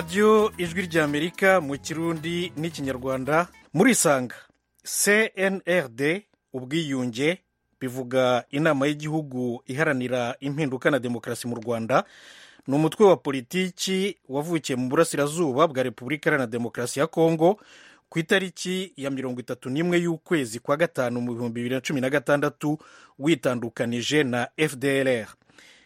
radiyo ijwi ry'amerika mu kirundi n'ikinyarwanda murisanga cnrd ubwiyunge bivuga inama y'igihugu iharanira impinduka na demokarasi mu rwanda ni umutwe wa politiki wavukiye mu burasirazuba bwa repubulika iharanira demokarasi ya kongo ku itariki ya mirongo itatu n'imwe y'ukwezi kwa gatanu mu bihumbi bibiri na cumi na gatandatu witandukanije na fdr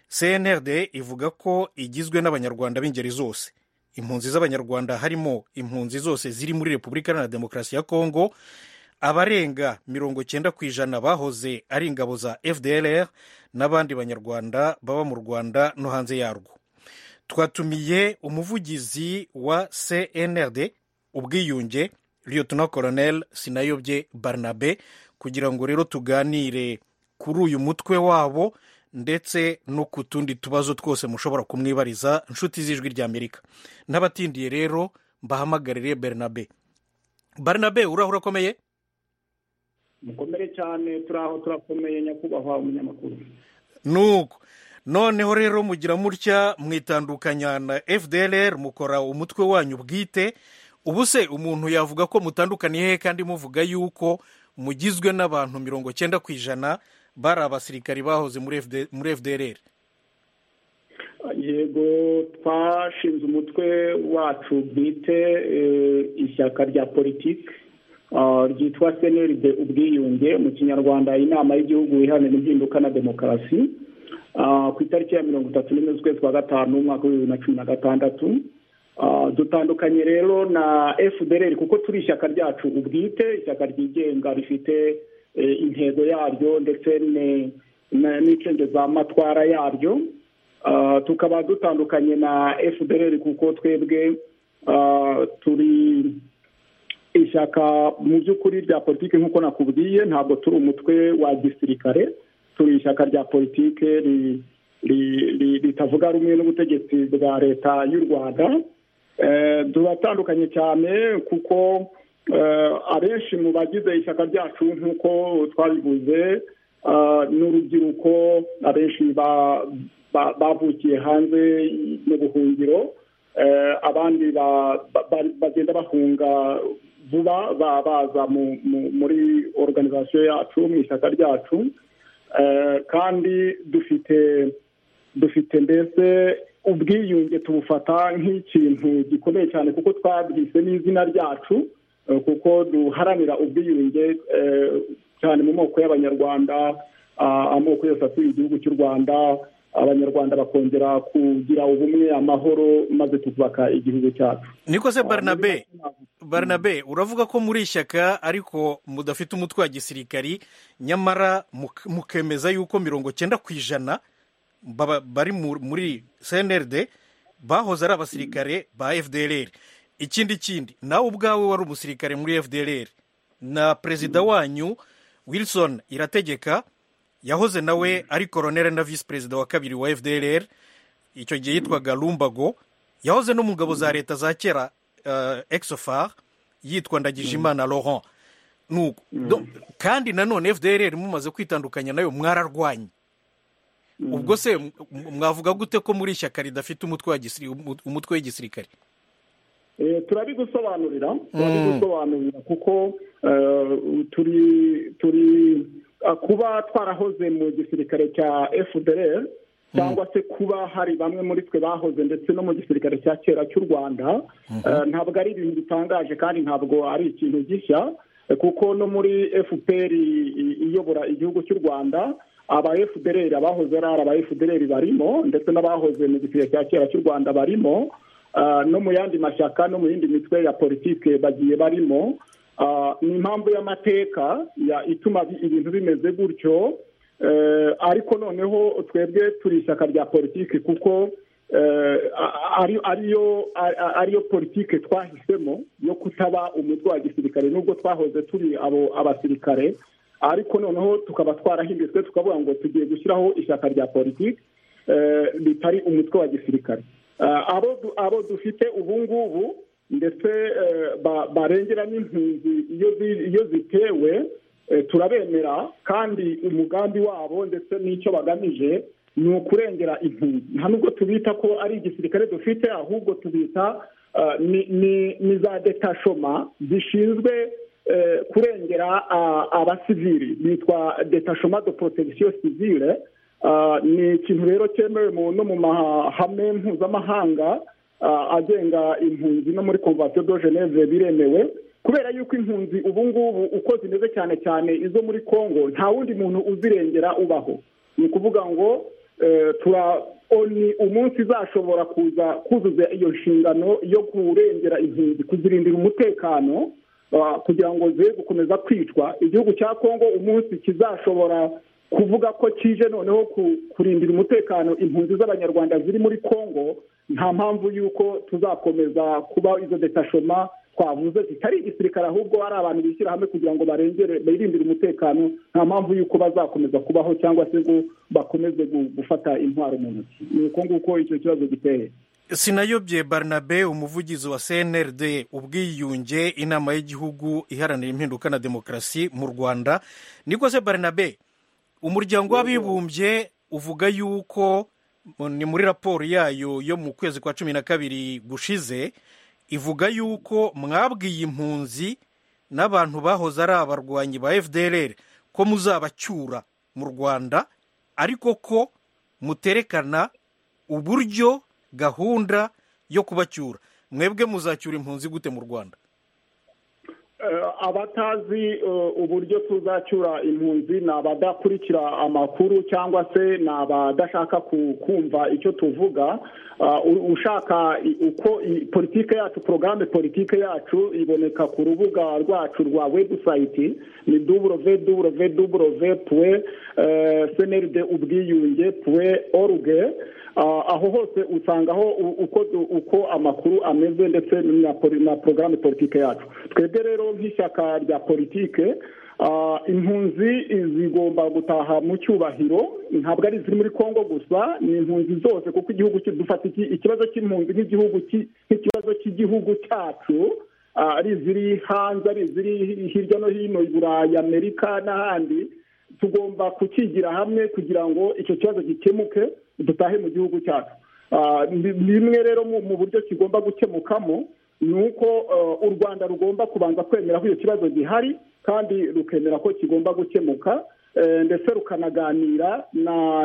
cnrd ivuga ko igizwe n'abanyarwanda b'ingeri zose impunzi z'abanyarwanda harimo impunzi zose ziri muri repubulika iharanira demokarasi ya kongo abarenga mirongo cyenda ku ijana bahoze ari ingabo za fdr n'abandi banyarwanda baba mu rwanda no hanze yarwo twatumiye umuvugizi wa cnrd ubwiyunge liyotona koronel sinayobye barnabe kugira ngo rero tuganire kuri uyu mutwe wabo ndetse no ku tundi tubazo twose mushobora kumwibariza inshuti z'ijwi ry'amerika n'abatindiye rero mbahamagarire bernabe barnabe urahura akomeye mukomere cyane turaho turakomeye nyakubahwa umunyamakuru nuko noneho rero mugira mutya mwitandukanya na fdr mukora umutwe wanyu bwite ubu se umuntu yavuga ko mutandukaniye he kandi muvuga yuko mugizwe n'abantu mirongo cyenda ku ijana bari abasirikari bahoze muri fdr yego twashinze umutwe wacu bwite ishyaka rya politiki ryitwa seneride ubwiyunge mu kinyarwanda inama y'igihugu iharanira impinduka na demokarasi ku itariki ya mirongo itatu n'imwe z'ukwezi kwa gatanu umwaka w'ibihumbi bibiri na cumi na gatandatu dutandukanye rero na fdr kuko turi ishyaka ryacu ubwite ishyaka ryigenga rifite intego yaryo ndetse matwara yaryo tukaba dutandukanye na fdr kuko twebwe turi ishyaka mu by'ukuri rya politiki nk'uko nakubwiye ntabwo turi umutwe wa gisirikare turi ishyaka rya politiki ritavuga rumwe n'ubutegetsi bwa leta y'u rwanda turatandukanye cyane kuko abenshi mu bagize ishyaka ryacu nk'uko twabivuze n'urubyiruko abenshi bavukiye hanze mu buhungiro abandi bagenda bahunga vuba baza muri oruganizasiyo yacu mu ishyaka ryacu kandi dufite dufite mbese ubwiyunge tubufata nk'ikintu gikomeye cyane kuko twabwise n'izina ryacu kuko duharanira ubwiyunge cyane mu moko y'abanyarwanda amoko yose atuye igihugu cy'u rwanda abanyarwanda bakongera kugira ubumwe amahoro maze tukubaka igihugu cyacu niko se barnabe barnabe uravuga ko muri ishyaka ariko mudafite umutwe wa gisirikari nyamara mukemeza yuko mirongo cyenda ku ijana bari muri cnrd bahoze ari abasirikare ba fdr ikindi kindi nawe ubwawe wari umusirikare muri fdr na perezida wanyu wilson irategeka yahoze nawe ari koronere na visi perezida wa kabiri wa fdr icyo gihe yitwaga rumbago yahoze no mu ngabo za leta za kera exofar yitwa ndagijimana laurent kandi nanone fdr mumaze kwitandukanya nayo mwararwanye ubwo se mwavuga gute ko muri ishyaka ridafite umutwe w'igisirikare turabigusobanurira turabigusobanurira kuko turi turi kuba twarahoze mu gisirikare cya fdr cyangwa se kuba hari bamwe muri twe bahoze ndetse no mu gisirikare cya kera cy'u rwanda ntabwo ari ibintu bitangaje kandi ntabwo ari ikintu gishya kuko no muri fpr iyobora igihugu cy'u rwanda aba fdr abahoze ari aba fdr barimo ndetse n'abahoze mu gisirikare cya kera cy'u rwanda barimo no mu yandi mashyaka no mu yindi mitwe ya politike bagiye barimo ni impamvu y'amateka ituma ibintu bimeze gutyo ariko noneho twebwe turi ishyaka rya politiki kuko ariyo politiki twahisemo yo kutaba umutwe wa gisirikare nubwo twahoze turi abo abasirikare ariko noneho tukaba twarahindutse tukavuga ngo tugiye gushyiraho ishyaka rya politiki ritari umutwe wa gisirikare abo dufite ubu ngubu ndetse barengera n'impunzi iyo zitewe turabemera kandi umugambi wabo ndetse n'icyo bagamije ni ukurengera impunzi nta nubwo tubita ko ari igisirikare dufite ahubwo tubita ni za detashoma zishinzwe kurengera abasivili bitwa detashoma de protegisiyo sivile ni ikintu rero cyemewe no mu mahame mpuzamahanga agenga impunzi no muri komvasiyo do geneve biremewe kubera yuko impunzi ubu ngubu uko zimeze cyane cyane izo muri congo nta wundi muntu uzirengera ubaho ni ukuvuga ngo oni umunsi izashobora kuza kuzuza iyo nshingano yo kurengera impunzi kuzirindira umutekano kugira ngo ze gukomeza kwicwa igihugu cya congo umunsi kizashobora kuvuga ko kije noneho kurindira umutekano impunzi z'abanyarwanda ziri muri congo nta mpamvu y'uko tuzakomeza kuba izo detashoma twavuze zitari igisirikare ahubwo ari abantu bishyira hamwe kugira ngo barengere birindire umutekano nta mpamvu y'uko bazakomeza kubaho cyangwa se ngo bakomeze gufata intwaro mu ntoki ni uko nguko icyo kibazo giteye sinayobye barnabe umuvugizi wa cnrd ubwiyunge inama y'igihugu iharanira impinduka na demokarasi mu rwanda niko se barnabe umuryango w'abibumbye uvuga yuko ni muri raporo yayo yo mu kwezi kwa cumi na kabiri gushize ivuga yuko mwabwiye impunzi n'abantu bahoze ari abarwanyi ba fdr ko muzabacyura mu rwanda ariko ko muterekana uburyo gahunda yo kubacyura mwebwe muzacyura impunzi gute mu rwanda abatazi uburyo tuzacyura impunzi ni abadakurikira amakuru cyangwa se ni abadashaka kumva icyo tuvuga ushaka uko politiki yacu porogaramu politiki yacu iboneka ku rubuga rwacu rwa webusayiti ni duburove duburove duburove puwe seneride ubwiyunge puwe oruge aho hose usangaho uko amakuru ameze ndetse na porogaramu politiki yacu twebwe rero nk'ishyaka rya politike impunzi zigomba gutaha mu cyubahiro ntabwo ari iziri muri congo gusa ni impunzi zose kuko igihugu dufata ikibazo cy'impunzi nk'ikibazo cy'igihugu cyacu ari iziri hanze ari iziri hirya no hino i burayi amerika n'ahandi tugomba kukigira hamwe kugira ngo icyo kibazo gikemuke dutahe mu gihugu cyacu bimwe rero mu buryo kigomba gukemukamo ni uko u rwanda rugomba kubanza kwemera ko icyo kibazo gihari kandi rukemera ko kigomba gukemuka ndetse rukanaganira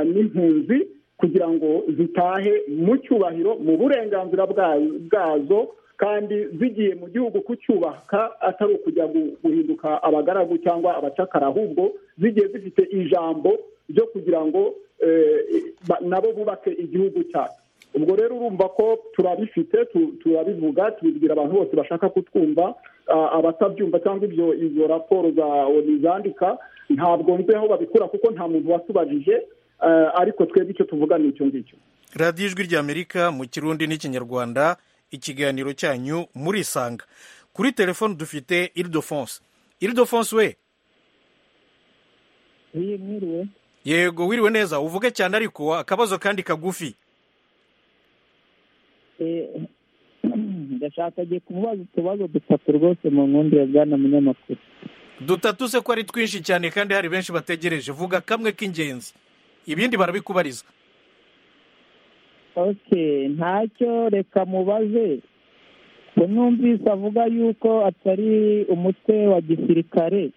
n'impunzi kugira ngo zitahe mu cyubahiro mu burenganzira bwazo kandi zigiye mu gihugu kucyubaka atari ukujya guhinduka abagaragu cyangwa abacakara ahubwo zigiye zifite ijambo ryo kugira ngo nabo bubake igihugu cyacu ubwo rero urumva ko turabifite turabivuga tubibwira abantu bose bashaka kutwumva abatabyumva cyangwa ibyo izo raporo za oni zandika ntabwo nzi aho babikura kuko nta muntu wasubajije ariko twebwe icyo tuvuga ni icyo ngicyo radiyo ijwi ry'amerika mu kirundi n'ikinyarwanda ikiganiro cyanyu murisanga kuri telefone dufite iridofonse iridofonse we yego wiriwe neza uvuge cyane ariko akabazo kandi kagufi ndashaka agiye kumubaza utubazo dutatu rwose mu nkundi ya bwana munyamakuru dutatu se ko ari twinshi cyane kandi hari benshi bategereje vuga kamwe k'ingenzi ibindi barabikubariza oke ntacyo reka mubaze ko numvise avuga yuko atari umutwe wa gisirikare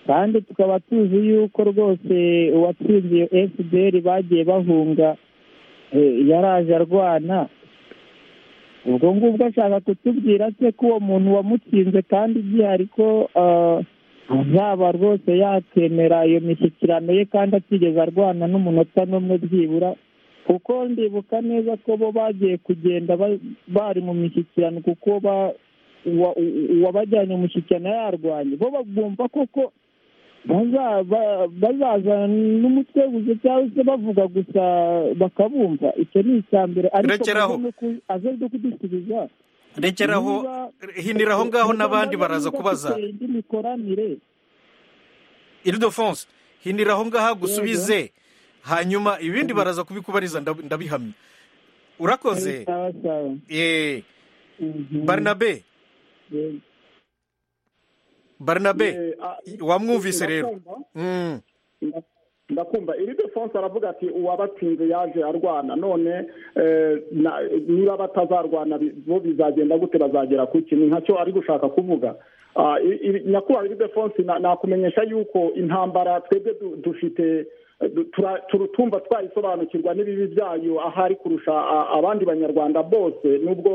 kandi tukaba tuzi yuko rwose uwatsinze iyo fpr bagiye bahunga yaraje arwana ubwo ngubwo ashaka kutubwira se ko uwo muntu wamutsinze kandi gihari ko azaba rwose yakemera iyo mishyikirano ye kandi atigeze arwana n'umunota n'umwe byibura kuko ndibuka neza ko bo bagiye kugenda bari mu mishyikirano kuko uwabajyanye umushyikirano yarwanye bo bagomba koko bazaza n'umutwe gusa cyangwa se bavuga gusa bakabumva icyo ni icya mbere ariko aze no kudusubiza rekeraho hinira aho ngaho n'abandi baraza kubaza indi mikoranire iridofonse hinira aho ngaho gusubize hanyuma ibindi baraza kubikubariza ndabihamya urakoze yeee barinabe barinabe wamwumvise rero ndakumva iri defonse aravuga ati uwabatsinze yaje arwana none niba batazarwana bo bizagenda gute bazagera ku kintu ntacyo ari gushaka kuvuga nyakubahwa iri defonse nakumenyesha yuko intambara twebwe dufite turutumva twayisobanukirwa n'ibibi byayo ahari kurusha abandi banyarwanda bose nubwo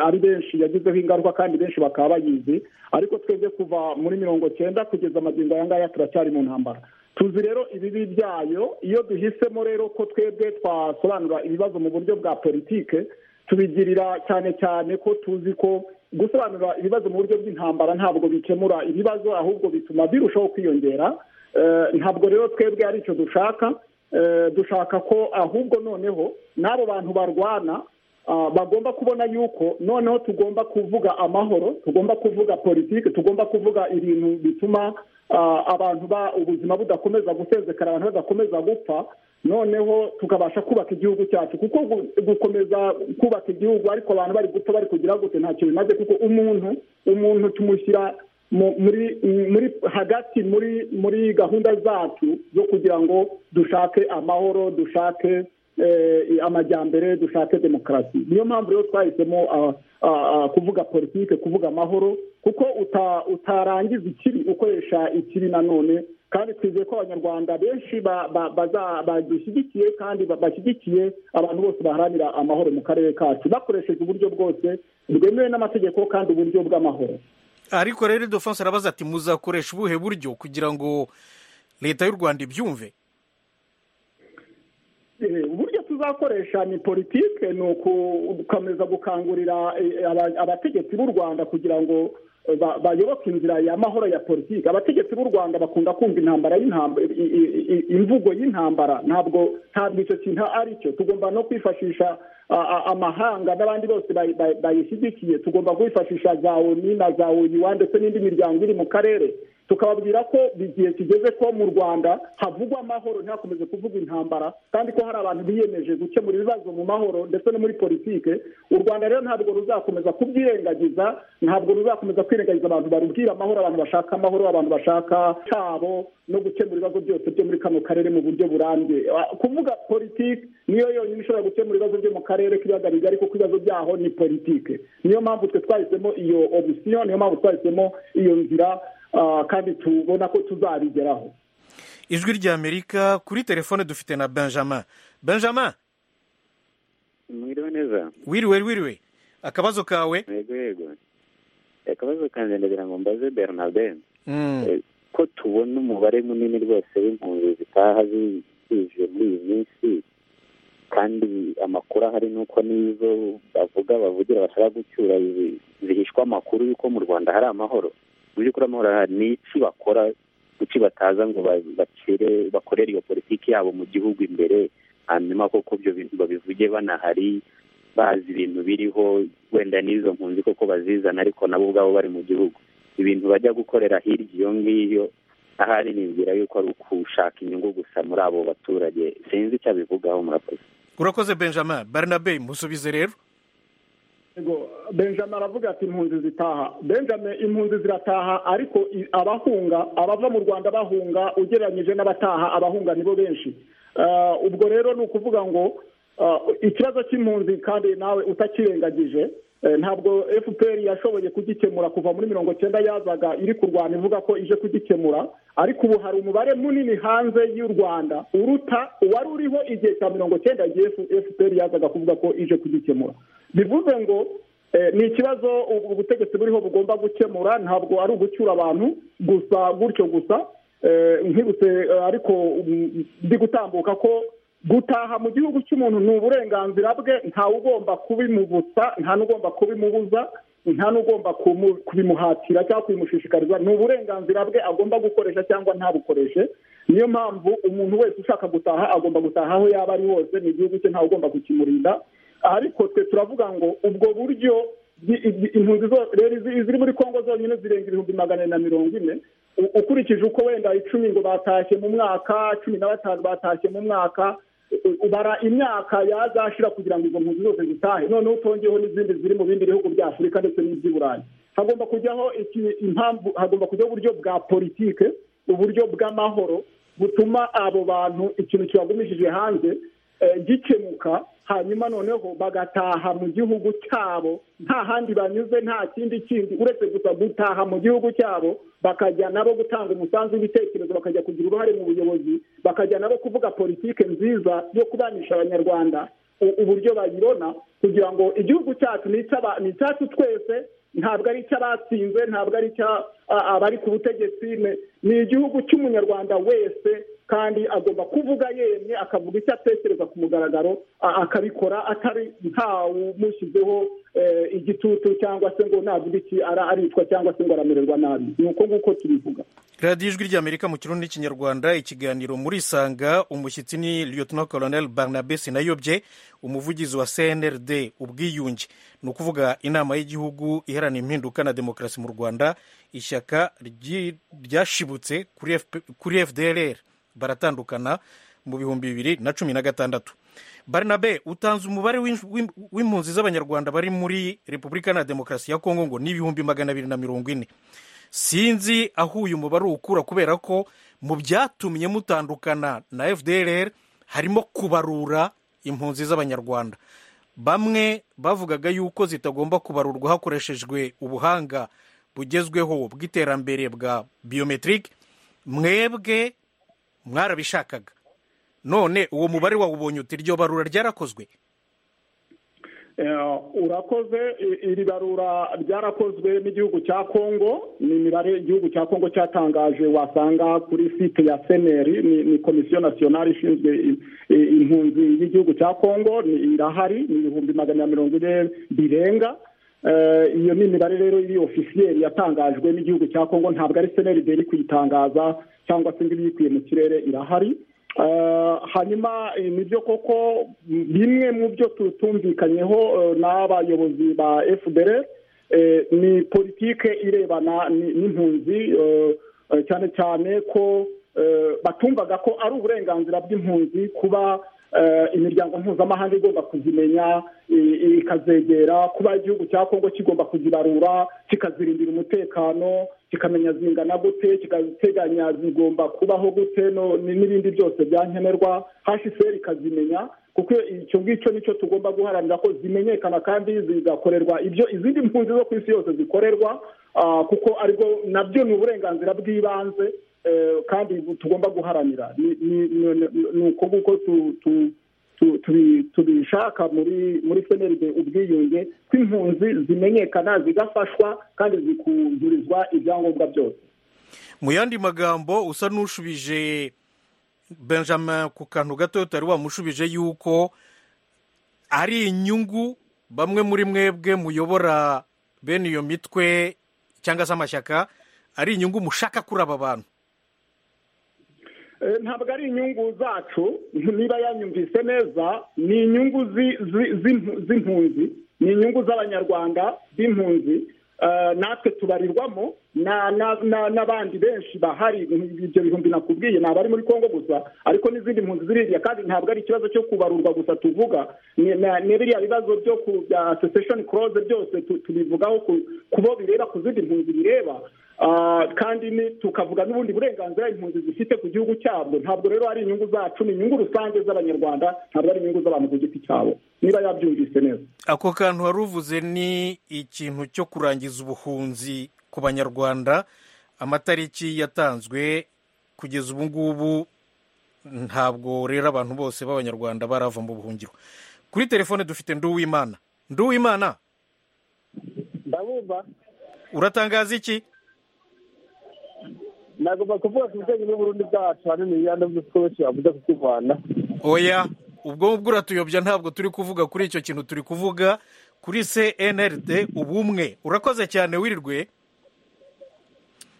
ari benshi yagizeho ingaruka kandi benshi bakaba bayizi ariko twebwe kuva muri mirongo cyenda kugeza amagingo aya ngaya turacyari mu ntambara tuzi rero ibibi byayo iyo duhisemo rero ko twebwe twasobanura ibibazo mu buryo bwa politike tubigirira cyane cyane ko tuzi ko gusobanura ibibazo mu buryo bw'intambara ntabwo bikemura ibibazo ahubwo bituma birushaho kwiyongera ntabwo rero twebwe ari icyo dushaka dushaka ko ahubwo noneho n'abo bantu barwana bagomba kubona yuko noneho tugomba kuvuga amahoro tugomba kuvuga politiki tugomba kuvuga ibintu bituma abantu ubuzima budakomeza gusezekara abantu badakomeza gupfa noneho tukabasha kubaka igihugu cyacu kuko gukomeza kubaka igihugu ariko abantu bari gupfa bari kugira gute ntacyo bimaze kuko umuntu umuntu tumushyira muri muri hagati muri muri gahunda zacu zo kugira ngo dushake amahoro dushake amajyambere dushake demokarasi niyo mpamvu rero twahisemo kuvuga politiki kuvuga amahoro kuko utarangiza ikibi ukoresha ikibi nanone kandi twizeye ko abanyarwanda benshi badushyigikiye kandi bashyigikiye abantu bose baharanira amahoro mu karere kacu bakoresheje uburyo bwose bwemewe n'amategeko kandi uburyo bw'amahoro ariko rero defonse arabaza ati muzakoresha ubuhe buryo kugira ngo leta y'u rwanda ibyumve uburyo tuzakoresha ni politike ni ugukomeza gukangurira abategetsi b'u rwanda kugira ngo bayoboke inzira ya mahoro ya politiki abategetsi b'u rwanda bakunda kumva intambara imvugo y'intambara ntabwo ntabwo icyo kintu ari cyo tugomba no kwifashisha amahanga n'abandi bose bayishyigikiye tugomba kwifashisha za oni na za oyiwa ndetse n'indi miryango iri mu karere tukababwira ko igihe kigeze ko mu rwanda havugwa amahoro ntihakomeze kuvuga intambara kandi ko hari abantu biyemeje gukemura ibibazo mu mahoro ndetse no muri politike u rwanda rero ntabwo ruzakomeza kubyirengagiza ntabwo ruzakomeza kwirengagiza abantu barubwira amahoro abantu bashaka amahoro abantu bashaka cyabo no gukemura ibibazo byose byo muri kano karere mu buryo burambye kuvuga politiki niyo yonyine ishobora gukemura ibibazo byo mu karere k'ibiyaga bigari kuko ibibazo byaho ni politiki niyo mpamvu twe twahisemo iyo opisiyo niyo mpamvu twahisemo iyo nzira kandi tubona ko tuzabigeraho ijwi ry'amerika kuri telefone dufite na benjamin benjamin mwiriwe neza wiriwe wiriwe akabazo kawe yego yego akabazo kanjye ndagira ngo mbaze bernardin ko tubona umubare munini rwose w'impunzi zitaha zije muri iyi minsi kandi amakuru ahari ni uko n'izo bavuga bavugira bashaka gucyura zihishwa amakuru y'uko mu rwanda hari amahoro mu by'ukuri amahoro ahari ni iki bakora kuki bataza ngo bakire bakorere iyo politiki yabo mu gihugu imbere hanyuma koko ibyo bintu babivuge banahari bazi ibintu biriho wenda n'izo mpunzi koko bazizana ariko nabo ubwabo bari mu gihugu ibintu bajya gukorera hirya iyo ngiyo ahari nibwira yuko ari ukushaka inyungu gusa muri abo baturage sinzi icyo abivugaho murakoze urakoze benjamin barnabe musubize rero benjamin aravuga ati impunzi zitaha benjamin impunzi zirataha ariko abahunga abava mu rwanda bahunga ugereranyije n'abataha abahunga nibo benshi ubwo rero ni ukuvuga ngo ikibazo cy'impunzi kandi nawe utakirengagije ntabwo fpr yashoboye kugikemura kuva muri mirongo cyenda yazaga iri kurwana ivuga ko ije kugikemura ariko ubu hari umubare munini hanze y'u rwanda uruta uwari uriho igihe cya mirongo cyenda igihe fpr yazaga kuvuga ko ije kugikemura bivuze ngo ni ikibazo ubutegetsi buriho bugomba gukemura ntabwo ari ugucyura abantu gusa gutyo gusa nkibutse ariko ndi gutambuka ko gutaha mu gihugu cy'umuntu ni uburenganzira bwe ntawe ugomba kubimubutsa nta n'ugomba kubimubuza nta n'ugomba kubimuhatira cyangwa kubimushishikariza ni uburenganzira bwe agomba gukoresha cyangwa ntabukoreshe niyo mpamvu umuntu wese ushaka gutaha agomba gutaha aho yaba ari hose ni igihugu cye ntawe ugomba kukimurinda ariko twe turavuga ngo ubwo buryo impunzi ziri muri kongo zonyine zirenga ibihumbi magana na mirongo ine ukurikije uko wenda icumi ngo batashye mu mwaka cumi na batanu batashye mu mwaka ubara imyaka yazashira kugira ngo izo mpunzi zose zitahe noneho utongeyeho n'izindi ziri mu bindi bihugu bya afurika ndetse n'iby'i burayi hagomba kujyaho impamvu hagomba kujyaho uburyo bwa politike uburyo bw'amahoro butuma abo bantu ikintu kibagumishije hanze gikemuka hanyuma noneho bagataha mu gihugu cyabo nta handi banyuze nta kindi kindi uretse gusa gutaha mu gihugu cyabo bakajya nabo gutanga umusanzu w'ibitekerezo bakajya kugira uruhare mu buyobozi bakajya nabo kuvuga politiki nziza yo kubanisha abanyarwanda uburyo bayibona kugira ngo igihugu cyacu ni icyacu twese ntabwo ari icy'abatsinze ntabwo ari abari ku butegetsi ni igihugu cy'umunyarwanda wese kandi agomba kuvuga yemye akavuga icyo atekereza ku mugaragaro akabikora atari ntawumushyizeho igitutu cyangwa se ngo navuga iki aricwa cyangwa se ngo aramererwa nabi ni uko nguko tubivuga radiyo ijwi ry'amerika mu kirundi n'ikinyarwanda ikiganiro muri sanga umushyitsi ni lieutenant colonel barnabe sinayobye umuvugizi wa cnrd ubwiyunge ni ukuvuga inama y'igihugu iharanira impinduka na demokarasi mu rwanda ishyaka ryashibutse kuri fdrr baratandukana mu bihumbi bibiri na cumi na gatandatu barnabe utanze umubare w'impunzi z'abanyarwanda bari muri repubulika na demokarasi ya kongo ngo ni ibihumbi magana abiri na mirongo ine sinzi aho uyu mubare ukura kubera ko mu byatumye mutandukana na fdr harimo kubarura impunzi z'abanyarwanda bamwe bavugaga yuko zitagomba kubarurwa hakoreshejwe ubuhanga bugezweho bw'iterambere bwa biyometirike mwebwe mwarabishakaga none uwo mubare wawubonye uti iryo barura ryarakozwe urakoze iri barura ryarakozwe n'igihugu cya kongo ni imibare igihugu cya kongo cyatangaje wasanga kuri site ya seneri ni komisiyo nasiyonari ishinzwe impunzi y'igihugu cya kongo irahari ni ibihumbi magana mirongo ine birenga iyo ni imibare rero iri ofisiyeri yatangajwe n'igihugu cya kongo ntabwo ari seneri iri kuyitangaza cyangwa se ngo ibiyikuye mu kirere irahari hanyuma nibyo koko bimwe mu byo tutumvikanyeho n'abayobozi ba fdr ni politike irebana n'impunzi cyane cyane ko batumvaga ko ari uburenganzira bw'impunzi kuba imiryango mpuzamahanga igomba kuzimenya ikazegera kuba igihugu cya kongo kigomba kuzibarura kikazirindira umutekano kikamenya zingana gute kikaziteganya zigomba kubaho gute n'ibindi byose byankenerwa hashiferi ikazimenya kuko icyo ngicyo nicyo tugomba guharanira ko zimenyekana kandi zigakorerwa ibyo izindi mpunzi zo ku isi yose zikorerwa kuko aribwo nabyo ni uburenganzira bw'ibanze kandi tugomba guharanira ni uko nguko tubishaka muri seneride ubwiyunge ko impunzi zimenyekana zigafashwa kandi zikuzurizwa ibyangombwa byose mu yandi magambo usa n'ushubije benjamin ku kantu gato utari wamushubije yuko ari inyungu bamwe muri mwebwe muyobora bene iyo mitwe cyangwa se amashyaka ari inyungu mushaka kuri aba bantu ntabwo ari inyungu zacu niba yanyumvise neza ni inyungu z'impunzi ni inyungu z'abanyarwanda b'impunzi natwe tubarirwamo n'abandi benshi bahari ibyo bihumbi nakubwiye ni abari muri congo gusa ariko n'izindi mpunzi ziriya kandi ntabwo ari ikibazo cyo kubarurwa gusa tuvuga ni biriya bibazo byo ku bya asosesheni koroze byose tubivugaho ku bo bireba ku zindi mpunzi bireba kandi tukavuga n'ubundi burenganzira impunzi zifite ku gihugu cyabwo ntabwo rero ari inyungu zacu ni inyungu rusange z'abanyarwanda ntabwo ari inyungu z'abantu ku giti cyabo niba yabyumvise neza ako kantu wari uvuze ni ikintu cyo kurangiza ubuhunzi ku banyarwanda amatariki yatanzwe kugeza ubu ngubu ntabwo rero abantu bose b'abanyarwanda barava mu buhungiro kuri telefone dufite nduwimana nduwimana ndabumva uratangaza iki nagomba kuvuga ku bijyanye n'uburundi bwacu hanini yandi byose wavuze ku rwanda oya ubwo ngubwo uratuyobya ntabwo turi kuvuga kuri icyo kintu turi kuvuga kuri cnrd ubumwe urakoze cyane wirirwe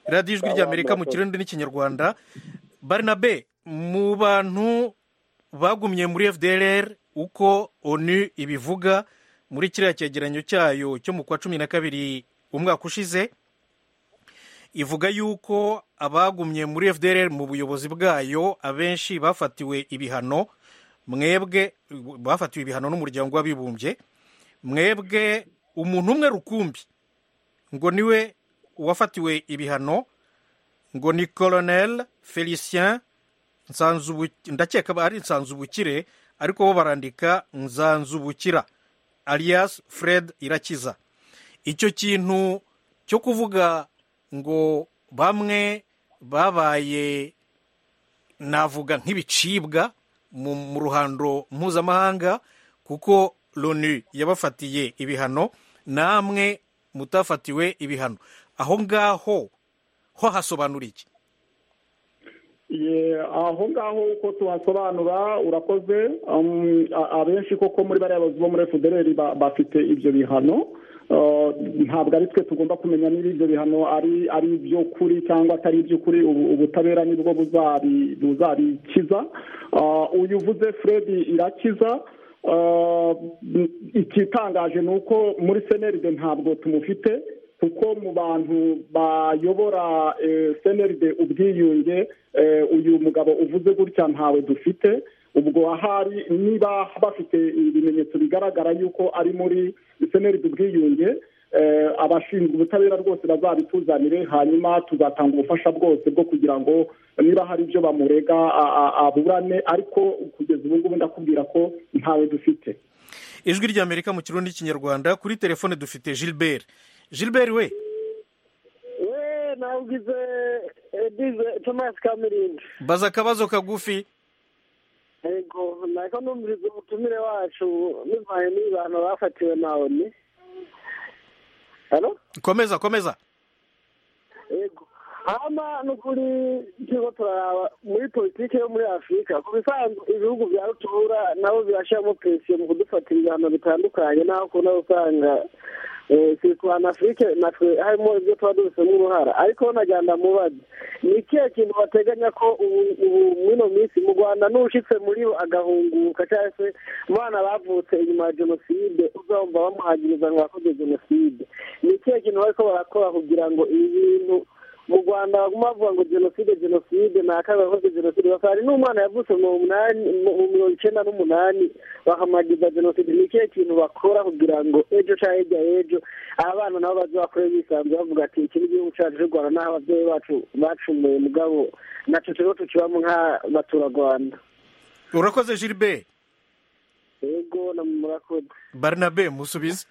radiyo ijwi ry'amerika mu kirundi n'ikinyarwanda barinabe mu bantu bagumye muri fdr uko onu ibivuga muri kiriya cyegeranyo cyayo cyo mu kwa cumi na kabiri umwaka ushize ivuga yuko abagumye muri fdr mu buyobozi bwayo abenshi bafatiwe ibihano mwebwe bafatiwe ibihano n'umuryango w'abibumbye mwebwe umuntu umwe rukumbi ngo niwe wafatiwe ibihano ngo ni colonel felicien ndakeka ari nsanzubukire ariko bo barandika nzanzubukira alias fred irakiza icyo kintu cyo kuvuga ngo bamwe babaye navuga nk'ibicibwa mu ruhando mpuzamahanga kuko loni yabafatiye ibihano namwe mutafatiwe ibihano aho ngaho ho hasobanura iki aho ngaho uko tuhasobanura urakoze abenshi koko muri bariya bazi bo muri fpr bafite ibyo bihano ntabwo ari twe tugomba kumenya niba ibyo bihano ari iby'ukuri cyangwa atari iby'ukuri ubutabera nibwo buzabikiza uyu uvuze fred irakiza ikitangaje ni uko muri seneride ntabwo tumufite kuko mu bantu bayobora seneride ubwiyunge uyu mugabo uvuze gutya ntawe dufite ubwo ahari niba bafite ibimenyetso bigaragara yuko ari muri seneride ubwiyunge abashinzwe ubutabera rwose bazabituzanire hanyuma tuzatanga ubufasha bwose bwo kugira ngo niba hari ibyo bamurega aburane ariko kugeza ubu ngubu ndakubwira ko ntawe dufite ijwi ry'amerika mu kirundi kinyarwanda kuri telefone dufite gilbert gilbert we we nawugize edize tomasi kamirindi baza akabazo kagufi yego nako numviriza ubutumire wacu bivanye n'abantu bafatiwe na oni komeza komeza yego hano ni ukuri turiho turaraba muri politiki yo muri afurika ku bisanzwe ibihugu bya rutura nabo birashyiramo presiyo mu kudufatira ibihano bitandukanye n'aho ukunda usanga turi kubana afurike natwe harimo ibyo tuba dufitemo uruhara ariko nagira mubaze ni ikihe kintu bateganya ko ubu muri ino minsi mu rwanda n'ushyitse muri bo agahunguka cyangwa se abana bavutse inyuma ya jenoside uzabumva bamuhagiriza ngo bakoze jenoside ni ikihe kintu bari ko barakora kugira ngo ibi bintu mu rwanda baguma bavuga ngo jenoside jenoside ni akaga bakoze jenoside bakaba n'umwana yavutse mu mirongo icyenda n'umunani bakamuhagiza jenoside ni ikihe kintu bakora kugira ngo ejo cyangwa hirya y'ejo abana nabo baze bakore bisanzwe bavuga ati iki ni igihugu cyacu cy'u rwanda n'aho ababyeyi bacu bacumuye mugabo nacu turiho tukibamo nk'abaturarwanda urakoze gilbert yego murakoze barnabe musubize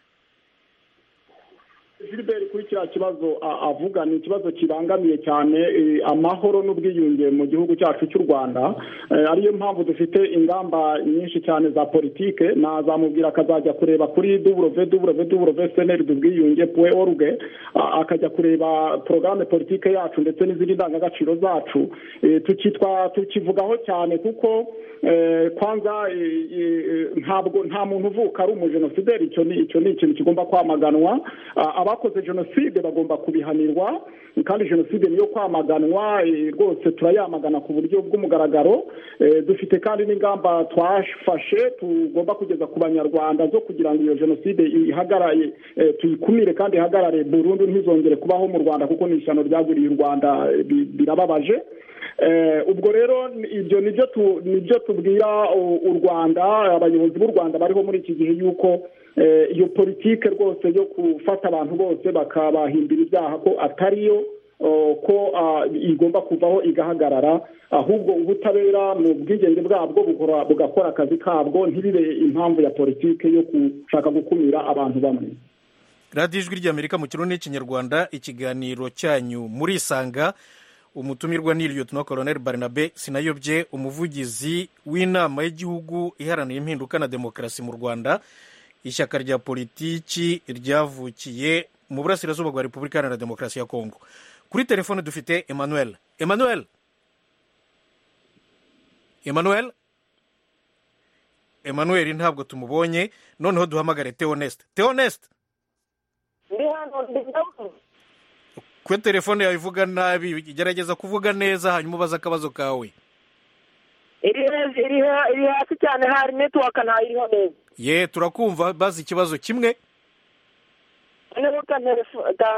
gilbert kuri kiriya kibazo avuga ni ikibazo kibangamiye cyane amahoro n'ubwiyunge mu gihugu cyacu cy'u rwanda ariyo mpamvu dufite ingamba nyinshi cyane za politike nazamubwira akazajya kureba kuri duburove duburove duburove seneri ubwiyunge puwe oruge akajya kureba porogaramu politike yacu ndetse n'izindi ndangagaciro zacu tukitwa tukivugaho cyane kuko kwanza ntabwo nta muntu uvuka ari umujenosideri icyo ni ikintu kigomba kwamaganwa abakoze jenoside bagomba kubihanirwa kandi jenoside niyo kwamaganwa rwose turayamagana ku buryo bw'umugaragaro dufite kandi n'ingamba twafashe tugomba kugeza ku banyarwanda zo kugira ngo iyo jenoside ihagaraye tuyikumire kandi ihagarare burundu ntizongere kubaho mu rwanda kuko ni ishyano ryaguriye u rwanda birababaje ubwo rero ibyo nibyo tubwira u rwanda abayobozi b'u rwanda bariho muri iki gihe y'uko iyo politike rwose yo gufata abantu bose bakabahimbira ibyaha ko atariyo ko igomba kuvaho igahagarara ahubwo ubutabera mu bwigenge bwabwo bugakora akazi kabwo ntibibe impamvu ya politike yo gushaka gukumira abantu bamwe radiyo ijwi ry'amerika mu kirundi n'ikinyarwanda ikiganiro cyanyu murisanga umutumirwa ni Liyotino koroneri barinabe sinayobye umuvugizi w'inama y'igihugu iharanira impinduka na demokarasi mu rwanda ishyaka rya politiki ryavukiye mu burasirazuba bwa repubulika iharanira demokarasi ya kongo kuri telefone dufite emmanuel emmanuel emmanuel emmanuel ntabwo tumubonye noneho duhamagare teonesite teonesite ndi hano ndi kuri telefone yawe ivuga nabi gerageza kuvuga neza hanyuma ubaze akabazo kawe iri hasi cyane hari netiwaka ntayiriho neza ye turakumva bazi ikibazo kimwe noneho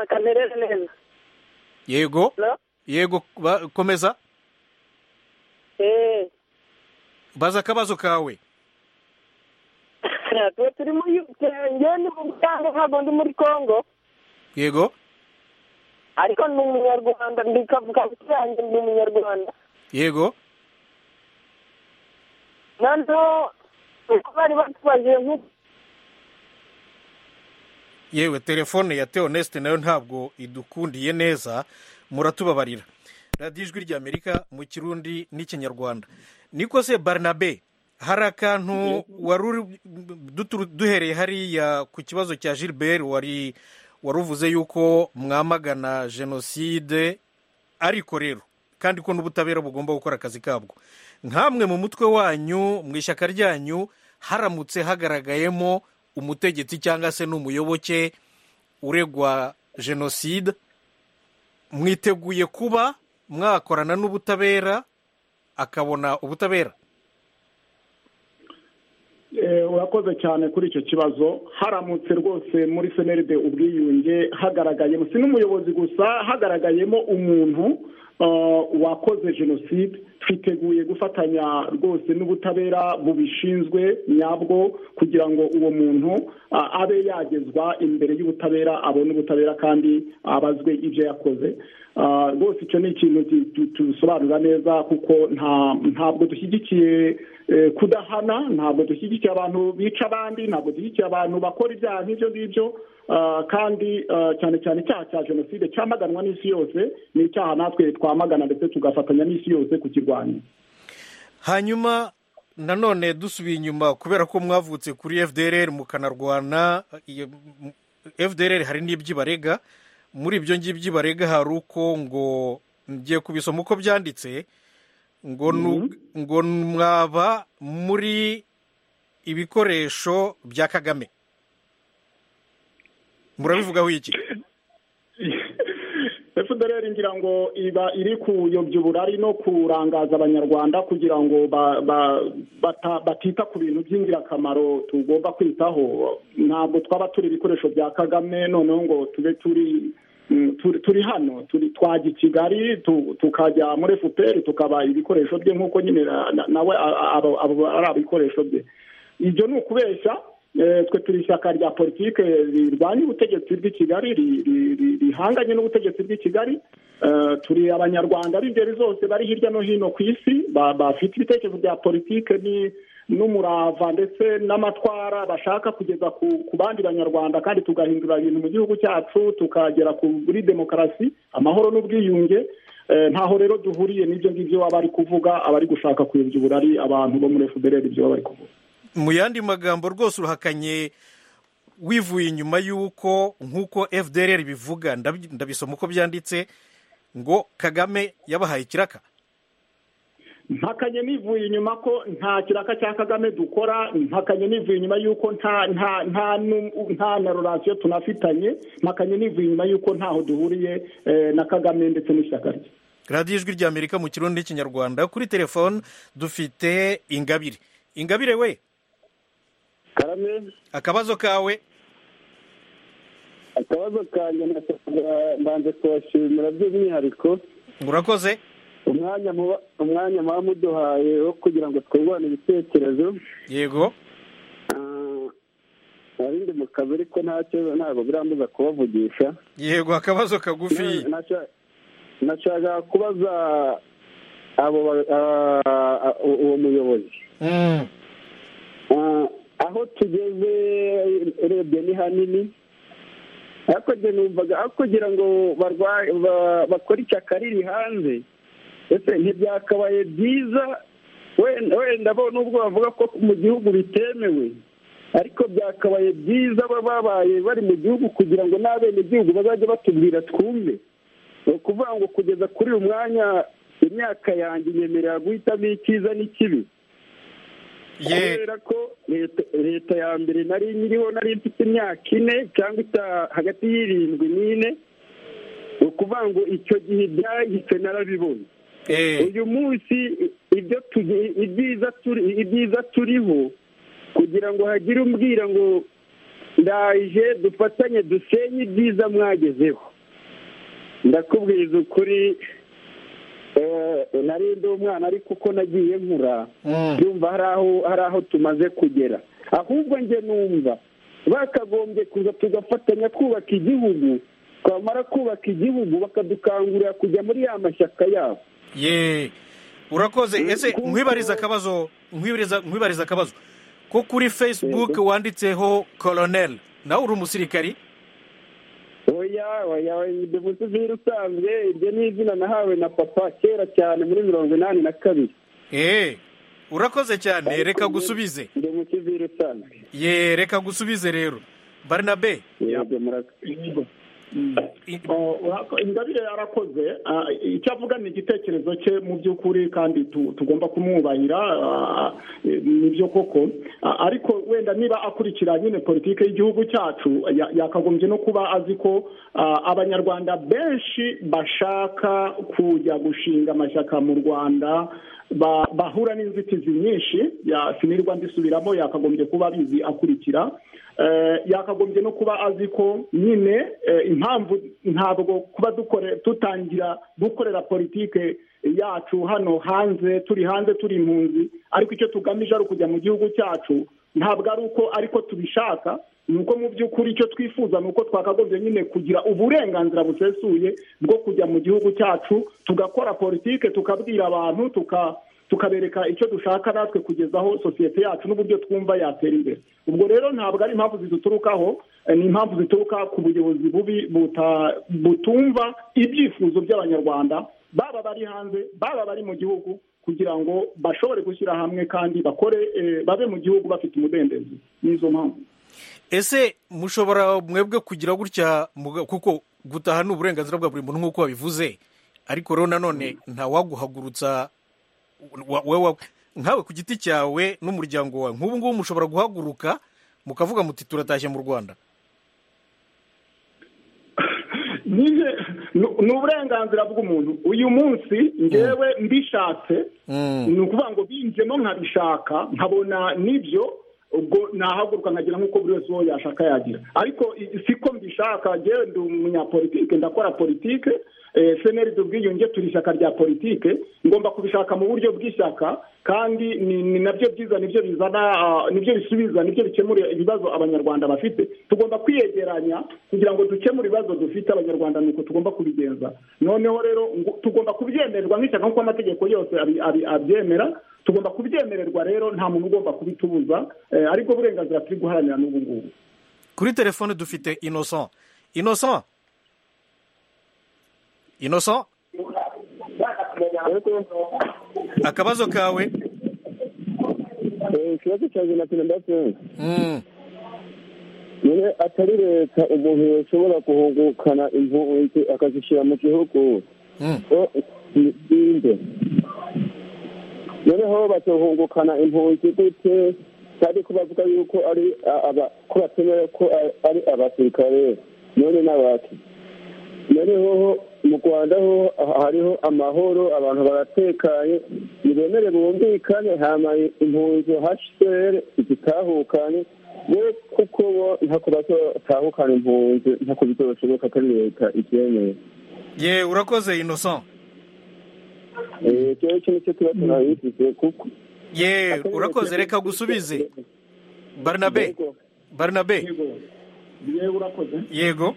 kanterere neza yego yego komeza baza akabazo kawe turi muri ngende ni mu butanga ntabwo ndi muri congo yego ariko ni umunyarwanda ndi kavuga ngo yanjye ndi umunyarwanda yego noneho uko bari batubajije nk'uko yewe telefone ya teonesite nayo ntabwo idukundiye neza muratubabarira radiyo ijwi ry'amerika mu kirundi n'ikinyarwanda niko se barinabe hari akantu wari uri duhereye hariya ku kibazo cya gilbert wari wari uvuze yuko mwamagana jenoside ariko rero kandi ko n'ubutabera bugomba gukora akazi kabwo nkamwe mu mutwe wanyu mu ishyaka ryanyu haramutse hagaragayemo umutegetsi cyangwa se n'umuyoboke uregwa jenoside mwiteguye kuba mwakorana n'ubutabera akabona ubutabera urakoze cyane kuri icyo kibazo haramutse rwose muri seneride ubwiyunge hagaragayemo si n'umuyobozi gusa hagaragayemo umuntu wakoze jenoside twiteguye gufatanya rwose n'ubutabera bubishinzwe nyabwo kugira ngo uwo muntu abe yagezwa imbere y'ubutabera abone ubutabera kandi abazwe ibyo yakoze rwose icyo ni ikintu tubisobanura neza kuko ntabwo dushyigikiye kudahana ntabwo dushyigikiye abantu bica abandi ntabwo dushyigikiye abantu bakora ibyaha nk'ibyo ngibyo kandi cyane cyane icyaha cya jenoside cyamaganwa n'isi yose ni icyaha natwe twamagana ndetse tugafatanya n'isi yose kukirwanya hanyuma nanone dusubiye inyuma kubera ko mwavutse kuri fdr mukanarwana fdr hari n'iby'ibarega muri ibyo ngibyo barega hari uko ngo ngiye kubisoma uko byanditse ngo mwaba muri ibikoresho bya kagame murabivugaho iki efuperi ngira ngo iba iri kuyobya uburari no kurangaza abanyarwanda kugira ngo batita ku bintu by'ingirakamaro tugomba kwitaho ntabwo twaba turi ibikoresho bya kagame noneho ngo tube turi turi hano twajya i kigali tukajya muri efuperi tukaba ibikoresho bye nk'uko nyine nawe ari abikoresho bye ibyo ni ukubeshya twe turi ishyaka rya politiki rirwanya ubutegetsi bw'i kigali rihanganye n'ubutegetsi bw'i kigali turi abanyarwanda b'ingeri zose bari hirya no hino ku isi bafite ibitekerezo bya politiki n'umurava ndetse n'amatwara bashaka kugeza ku bandi banyarwanda kandi tugahindura ibintu mu gihugu cyacu tukagera kuri demokarasi amahoro n'ubwiyunge ntaho rero duhuriye n'ibyo ngibyo baba bari kuvuga abari gushaka kuyobya uburari abantu bo muri fpr ibyo baba bari kuvuga mu yandi magambo rwose urahakanye wivuye inyuma y'uko nk'uko fdr bivuga ndabisoma uko byanditse ngo kagame yabahaye ikiraka mpakanye nivuye inyuma ko nta kiraka cya kagame dukora mpakanye nivuye inyuma y'uko nta na rorasiyo tunafitanye mpakanye nivuye inyuma y'uko ntaho duhuriye na kagame ndetse n'ishyaka rye radiyo ijwi ry'amerika mu kirundi n'ikinyarwanda kuri telefone dufite ingabire ingabire we karame akabazo kawe akabazo kanjye mbanze kubashimira by'umwihariko murakoze umwanya muba muduhaye wo kugira ngo twungurane ibitekerezo yego narindi mu kazi ariko nta kibazo ntabwo birambuza kubavugisha yego akabazo kagufi nashaka kubaza uwo muyobozi aho tugeze urebye ni hanini numvaga aho kugira ngo bakore ishyaka riri hanze ndetse ntibyakabaye byiza wenda bo nubwo bavuga ko mu gihugu bitemewe ariko byakabaye byiza babaye bari mu gihugu kugira ngo n'abenegihugu bazajye batubwira twumve ni ukuvuga ngo kugeza kuri uyu mwanya imyaka yanjye nyemerera guhitamo icyiza n'ikibi kubera ko leta ya mbere nari nyiriho nari mfite imyaka ine cyangwa hagati y'irindwi n'ine ni ukuvuga ngo icyo gihe ibyahise narabibona uyu munsi ibyiza turiho kugira ngo hagire umbwira ngo ndaje dufatanye dusenye ibyiza mwagezeho ndakubwiza ukuri narinde umwana ariko uko nagiye nkura yumva hari aho tumaze kugera ahubwo njye numva bakagombye kuza tugafatanya kubaka igihugu twamara kubaka igihugu bakadukangurira kujya muri ya mashyaka yabo urakoze ese nkwibariza akabazo nkwibariza nkwibariza akabazo ko kuri facebook wanditseho koroneri nawe uri umusirikari oya oya bivuze izina usanzwe iryo ni izina nahawe na papa kera cyane muri mirongo inani na kabiri eee urakoze cyane reka gusubize ndi mu kiviri usanzwe ye reka gusubize rero barinabe yabyo murakoze ingabire yarakoze ah, icyo avuga ni igitekerezo cye mu by'ukuri kandi tu- tugomba kumwubahira ah, eh, ni byo koko Ah, ariko wenda niba akurikira nyine politiki y'igihugu cyacu ya- yakagombye no kuba azi ko ah, abanyarwanda benshi bashaka kujya gushinga amashyaka mu rwanda ba- bahura n'inzitizi nyinshi ya- sinirwa ndisubiramo yakagombye kuba abizi akurikira Eh, yakagombye no kuba azi ko nyine eh, impamvu ntabwo kuba dukore tutangira gukorera politike yacu hano hanze turi hanze turi impunzi ariko icyo tugamije ari ukujya mu gihugu cyacu ntabwo ari uko ariko tubishaka ni uko mu by'ukuri icyo twifuza ni uko twakagombye nyine kugira uburenganzira busesuye bwo kujya mu gihugu cyacu tugakora politike tukabwira abantu tuka tukabereka icyo dushaka natwe kugezaho sosiyete yacu n'uburyo twumva yatera imbere ubwo rero ntabwo ari impamvu ziduturukaho eh, ni impamvu zituruka ku buyobozi bubi buta- butumva ibyifuzo by'abanyarwanda baba bari hanze baba bari mu gihugu kugira ngo bashobore gushyira hamwe kandi bakore eh, babe mu gihugu bafite umudendezo nizo mpamvu ese mushobora mwebwe kugira gutya muga- kuko gutaha ni uburenganzira bwa buri muntu nk'uko wabivuze ariko rero nanone ntawaguhagurutsa wa- wowe- nkawe ku giti cyawe n'umuryango wawe nk'ubu ngubu mushobora guhaguruka mukavuga muti turatashye mu rwanda Nije nu- ni uburenganzira bw'umuntu uyu munsi ngewe mbishatse ni ukuvuga ngo binjemo nkabishaka nkabona nibyo ubwo nahaguruka nkagira nk'uko buri wese uwo yashaka yagira ariko i- siko mbishaka ngewe ndi umunyapolitike ndakora politike eh, seneri dubwiyunge turi ishyaka rya politike ngomba kubishaka mu buryo bw'ishyaka kandi ni ni nabyo byiza nibyo bizana ah, nibyo bisubiza nibyo bikemura ibibazo abanyarwanda bafite tugomba kwiyegeranya kugira ngo dukemure ibibazo dufite abanyarwanda nuko tugomba kubigenza noneho rero ngo- tugomba kubyemererwa nk'ishyaka nk'uko amategeko yose abi- abi- abyemera tugomba kubyemererwa rero nta muntu ugomba kubitubuza eh, ariko uburenganzira turi guharanira n'ubu ngubu kuri telefone dufite inosan inosan inosan akabazo kawe ikibazo cya jenatine ndasenge Mm. niyo atari leta umuntu yashobora guhungukana impunzi akazishyira mu gihugu Mm. ngo zisinde noneho bazohungukana impunzi gute kandi ko bavuga yuko ari a- aba- ko batemera ko a- ari abasirikare none n'abaki noneho mu rwanda ho hariho amahoro abantu baratekanye ntibemere bumvikane hamaye impunzi hashere zitahukanye we kuko bo ntako bazatahukana impunzi ntako bizoshoboka ko ari leta ibyemeye ye urakoze inosan Eh, icyo ngicyo nicyo tuba tunabivuze kuko ye urakoze reka gusubize barinabe barinabe yewe urakoze yego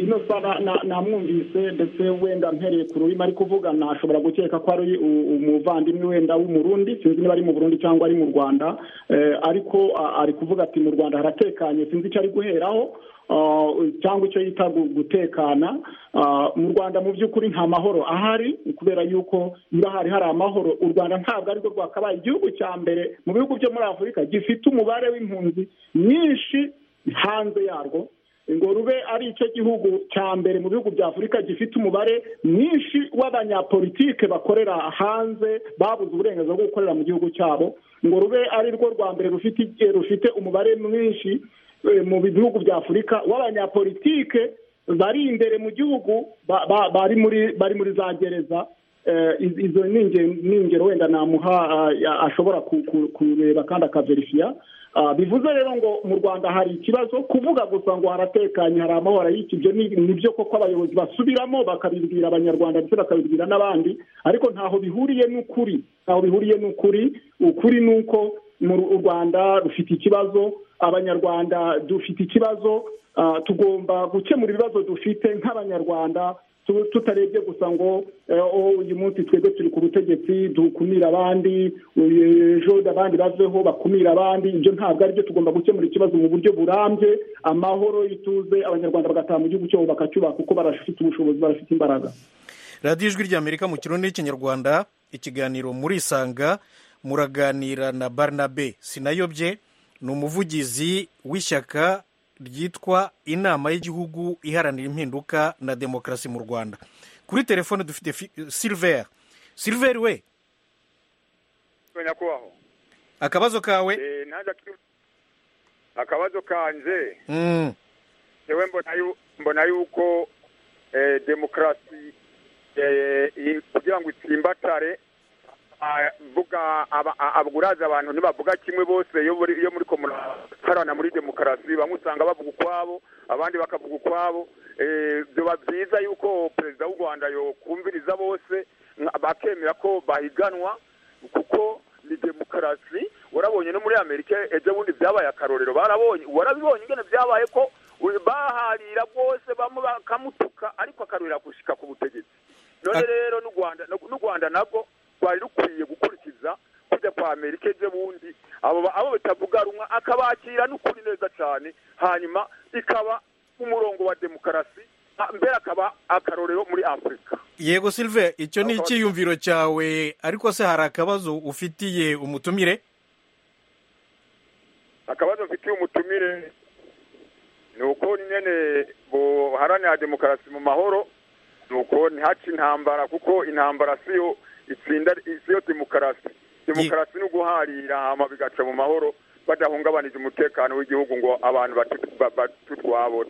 ino saba namwumvise ndetse wenda mpereye ku rurimi ari kuvuga nashobora gukeka ko ari u- umuvandimwe wenda w'umurundi sinzi niba ari mu burundi cyangwa ari mu rwanda Eh, ariko a- ari kuvuga ati mu rwanda haratekanye sinzi icyo ari guheraho Ah, cyangwa icyo yita gu- gutekana Ah, mu rwanda mu by'ukuri nta mahoro ahari kubera yuko niba hari hari amahoro u rwanda ntabwo arirwo rwakabaye igihugu cya mbere mu bihugu byo muri afurika gifite umubare w'impunzi nyinshi hanze yarwo ngo rube ari icyo gihugu cya mbere mu bihugu bya afurika gifite umubare mwinshi w'abanyapolitike bakorera hanze babuze uburenganzira bwo gukorera mu gihugu cyabo ngo rube ari rwo rwa mbere rufite eh, rufite umubare mwinshi eh, mu bihugu bya afurika w'abanyapolitike bari imbere mu gihugu ba- ba- bari muri bari muri za gereza Eh, iz- izo ni inge- ni ingero wenda namuha ah, ya- ashobora ku- ku- kureba kandi akaverifiya Ah, bivuze rero ngo mu rwanda hari ikibazo kuvuga gusa ngo haratekanye hari amahoro y'iki ibyo ni ni byo koko abayobozi basubiramo bakabibwira abanyarwanda ndetse bakabibwira n'abandi ariko ntaho bihuriye n'ukuri ntaho bihuriye n'ukuri ukuri ni uko mu Ru- u rwanda rufite ikibazo abanyarwanda dufite ikibazo Ah, tugomba gukemura ibibazo dufite nk'abanyarwanda tutarebye gusa ngo uyu munsi twebwe turi ku butegetsi dukumira abandi ejo abandi baveho bakumira abandi ibyo ntabwo aribyo tugomba gukemura ikibazo mu buryo burambye amahoro y'ituze abanyarwanda bagataha mu gihugu cyabo bakacyubaka kuko barafite ubushobozi barafite imbaraga radiyo ijwi ry'amerika mu kirundi n'ikinyarwanda ikiganiro murisanga muraganira na barnabe sinayobye ni umuvugizi w'ishyaka ryitwa inama y'igihugu iharanira impinduka na demokarasi mu rwanda kuri telefone dufite silver silver we nyakubahwa akabazo kawe akabazo kanjye yewe mbona yuko demokarasi kugira ngo itsimbatare mvuga abaguraza abantu ntibavuga kimwe bose iyo muri komuna muri demokarasi bamwe usanga bavuga ukwabo abandi bakavuga ukwabo biba byiza yuko perezida w'u rwanda yokumviriza bose bakemera ko bahiganwa kuko ni demokarasi warabonye no muri amerika ejo bundi byabaye akarorero barabonye warabibonye ingene byabaye ko baharira rwose bamwe bakamutuka ariko akarorera gushyika ku butegetsi none rero n'u rwanda nabwo rwari rukwiye gukurikiza kujya kwa amerika ejo bundi abo batavuga rumwe akabakira n'ukuri neza cyane hanyuma ikaba umurongo wa demokarasi mbere akaba akarorero muri afurika yego silve icyo ni icyiyumviro cyawe ariko se hari akabazo ufitiye umutumire akabazo mfitiye umutumire ni uko nyine buharanira demokarasi mu mahoro ni uko ntihace intambara kuko intambara siyo itsinda isiyo demokarasi demokarasi ni uguharira hama bigaca mu mahoro badahungabanije umutekano w'igihugu ngo abantu batutwabo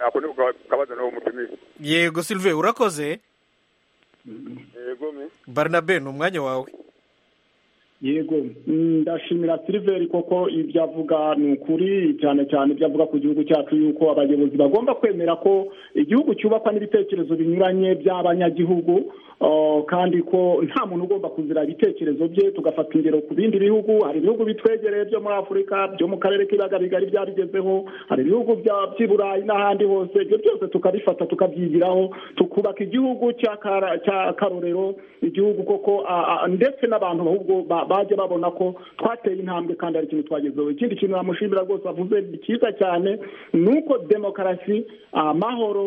ako ni kabazo n'uwo mutumizi yego silve urakoze yego me barnabe ni umwanya wawe yego ndashimira siliveri koko ibyo avuga ni ukuri cyane cyane ibyo avuga ku gihugu cyacu yuko abayobozi bagomba kwemera ko igihugu cyubakwa n'ibitekerezo binyuranye by'abanyagihugu kandi ko nta muntu ugomba kuzira ibitekerezo bye tugafata ingero ku bindi bihugu hari ibihugu bitwegereye byo muri afurika byo mu karere k'ibiyaga bigari byabigezeho hari ibihugu by'i burayi n'ahandi hose ibyo byose tukabifata tukabyigiraho tukubaka igihugu cy'akarorero igihugu koko ndetse n'abantu ahubwo bajya babona ko twateye intambwe kandi hari ikintu twagezeho ikindi kintu namushimira rwose avuze cyiza cyane ni uko demokarasi amahoro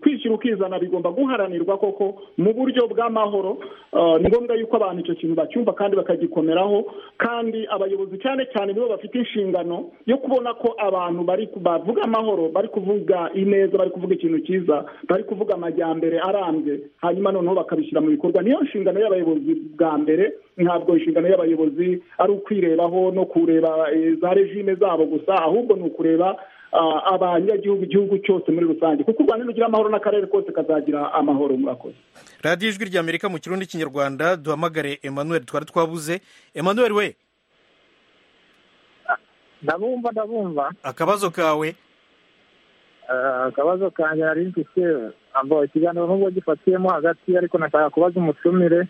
kwishyira ukizana bigomba guharanirwa koko mu buryo bw'amahoro ni ngombwa yuko abantu icyo kintu bacyumva kandi bakagikomeraho kandi abayobozi cyane cyane nibo bafite inshingano yo kubona ko abantu bari bavuga amahoro bari kuvuga ineza bari kuvuga ikintu cyiza bari kuvuga amajyambere arambye hanyuma noneho bakabishyira mu bikorwa niyo nshingano y'abayobozi bwa mbere ntabwo inshingano y'abayobozi ari ukwirebaho no kureba za regime zabo gusa ahubwo ni ukureba abanyagihugu igihugu cyose muri rusange kuko u rwanda rugira amahoro n'akarere kose kazagira amahoro murakoze radiyo ijwi rya amerika mu kirundi kinyarwanda duhamagare emmanuel twari twabuze emmanuel we ndabumva ndabumva akabazo kawe akabazo kanjye hari inshuti ambaye ikiganiro n'ubwo gifatiyemo hagati ariko nashaka kubaza umutumire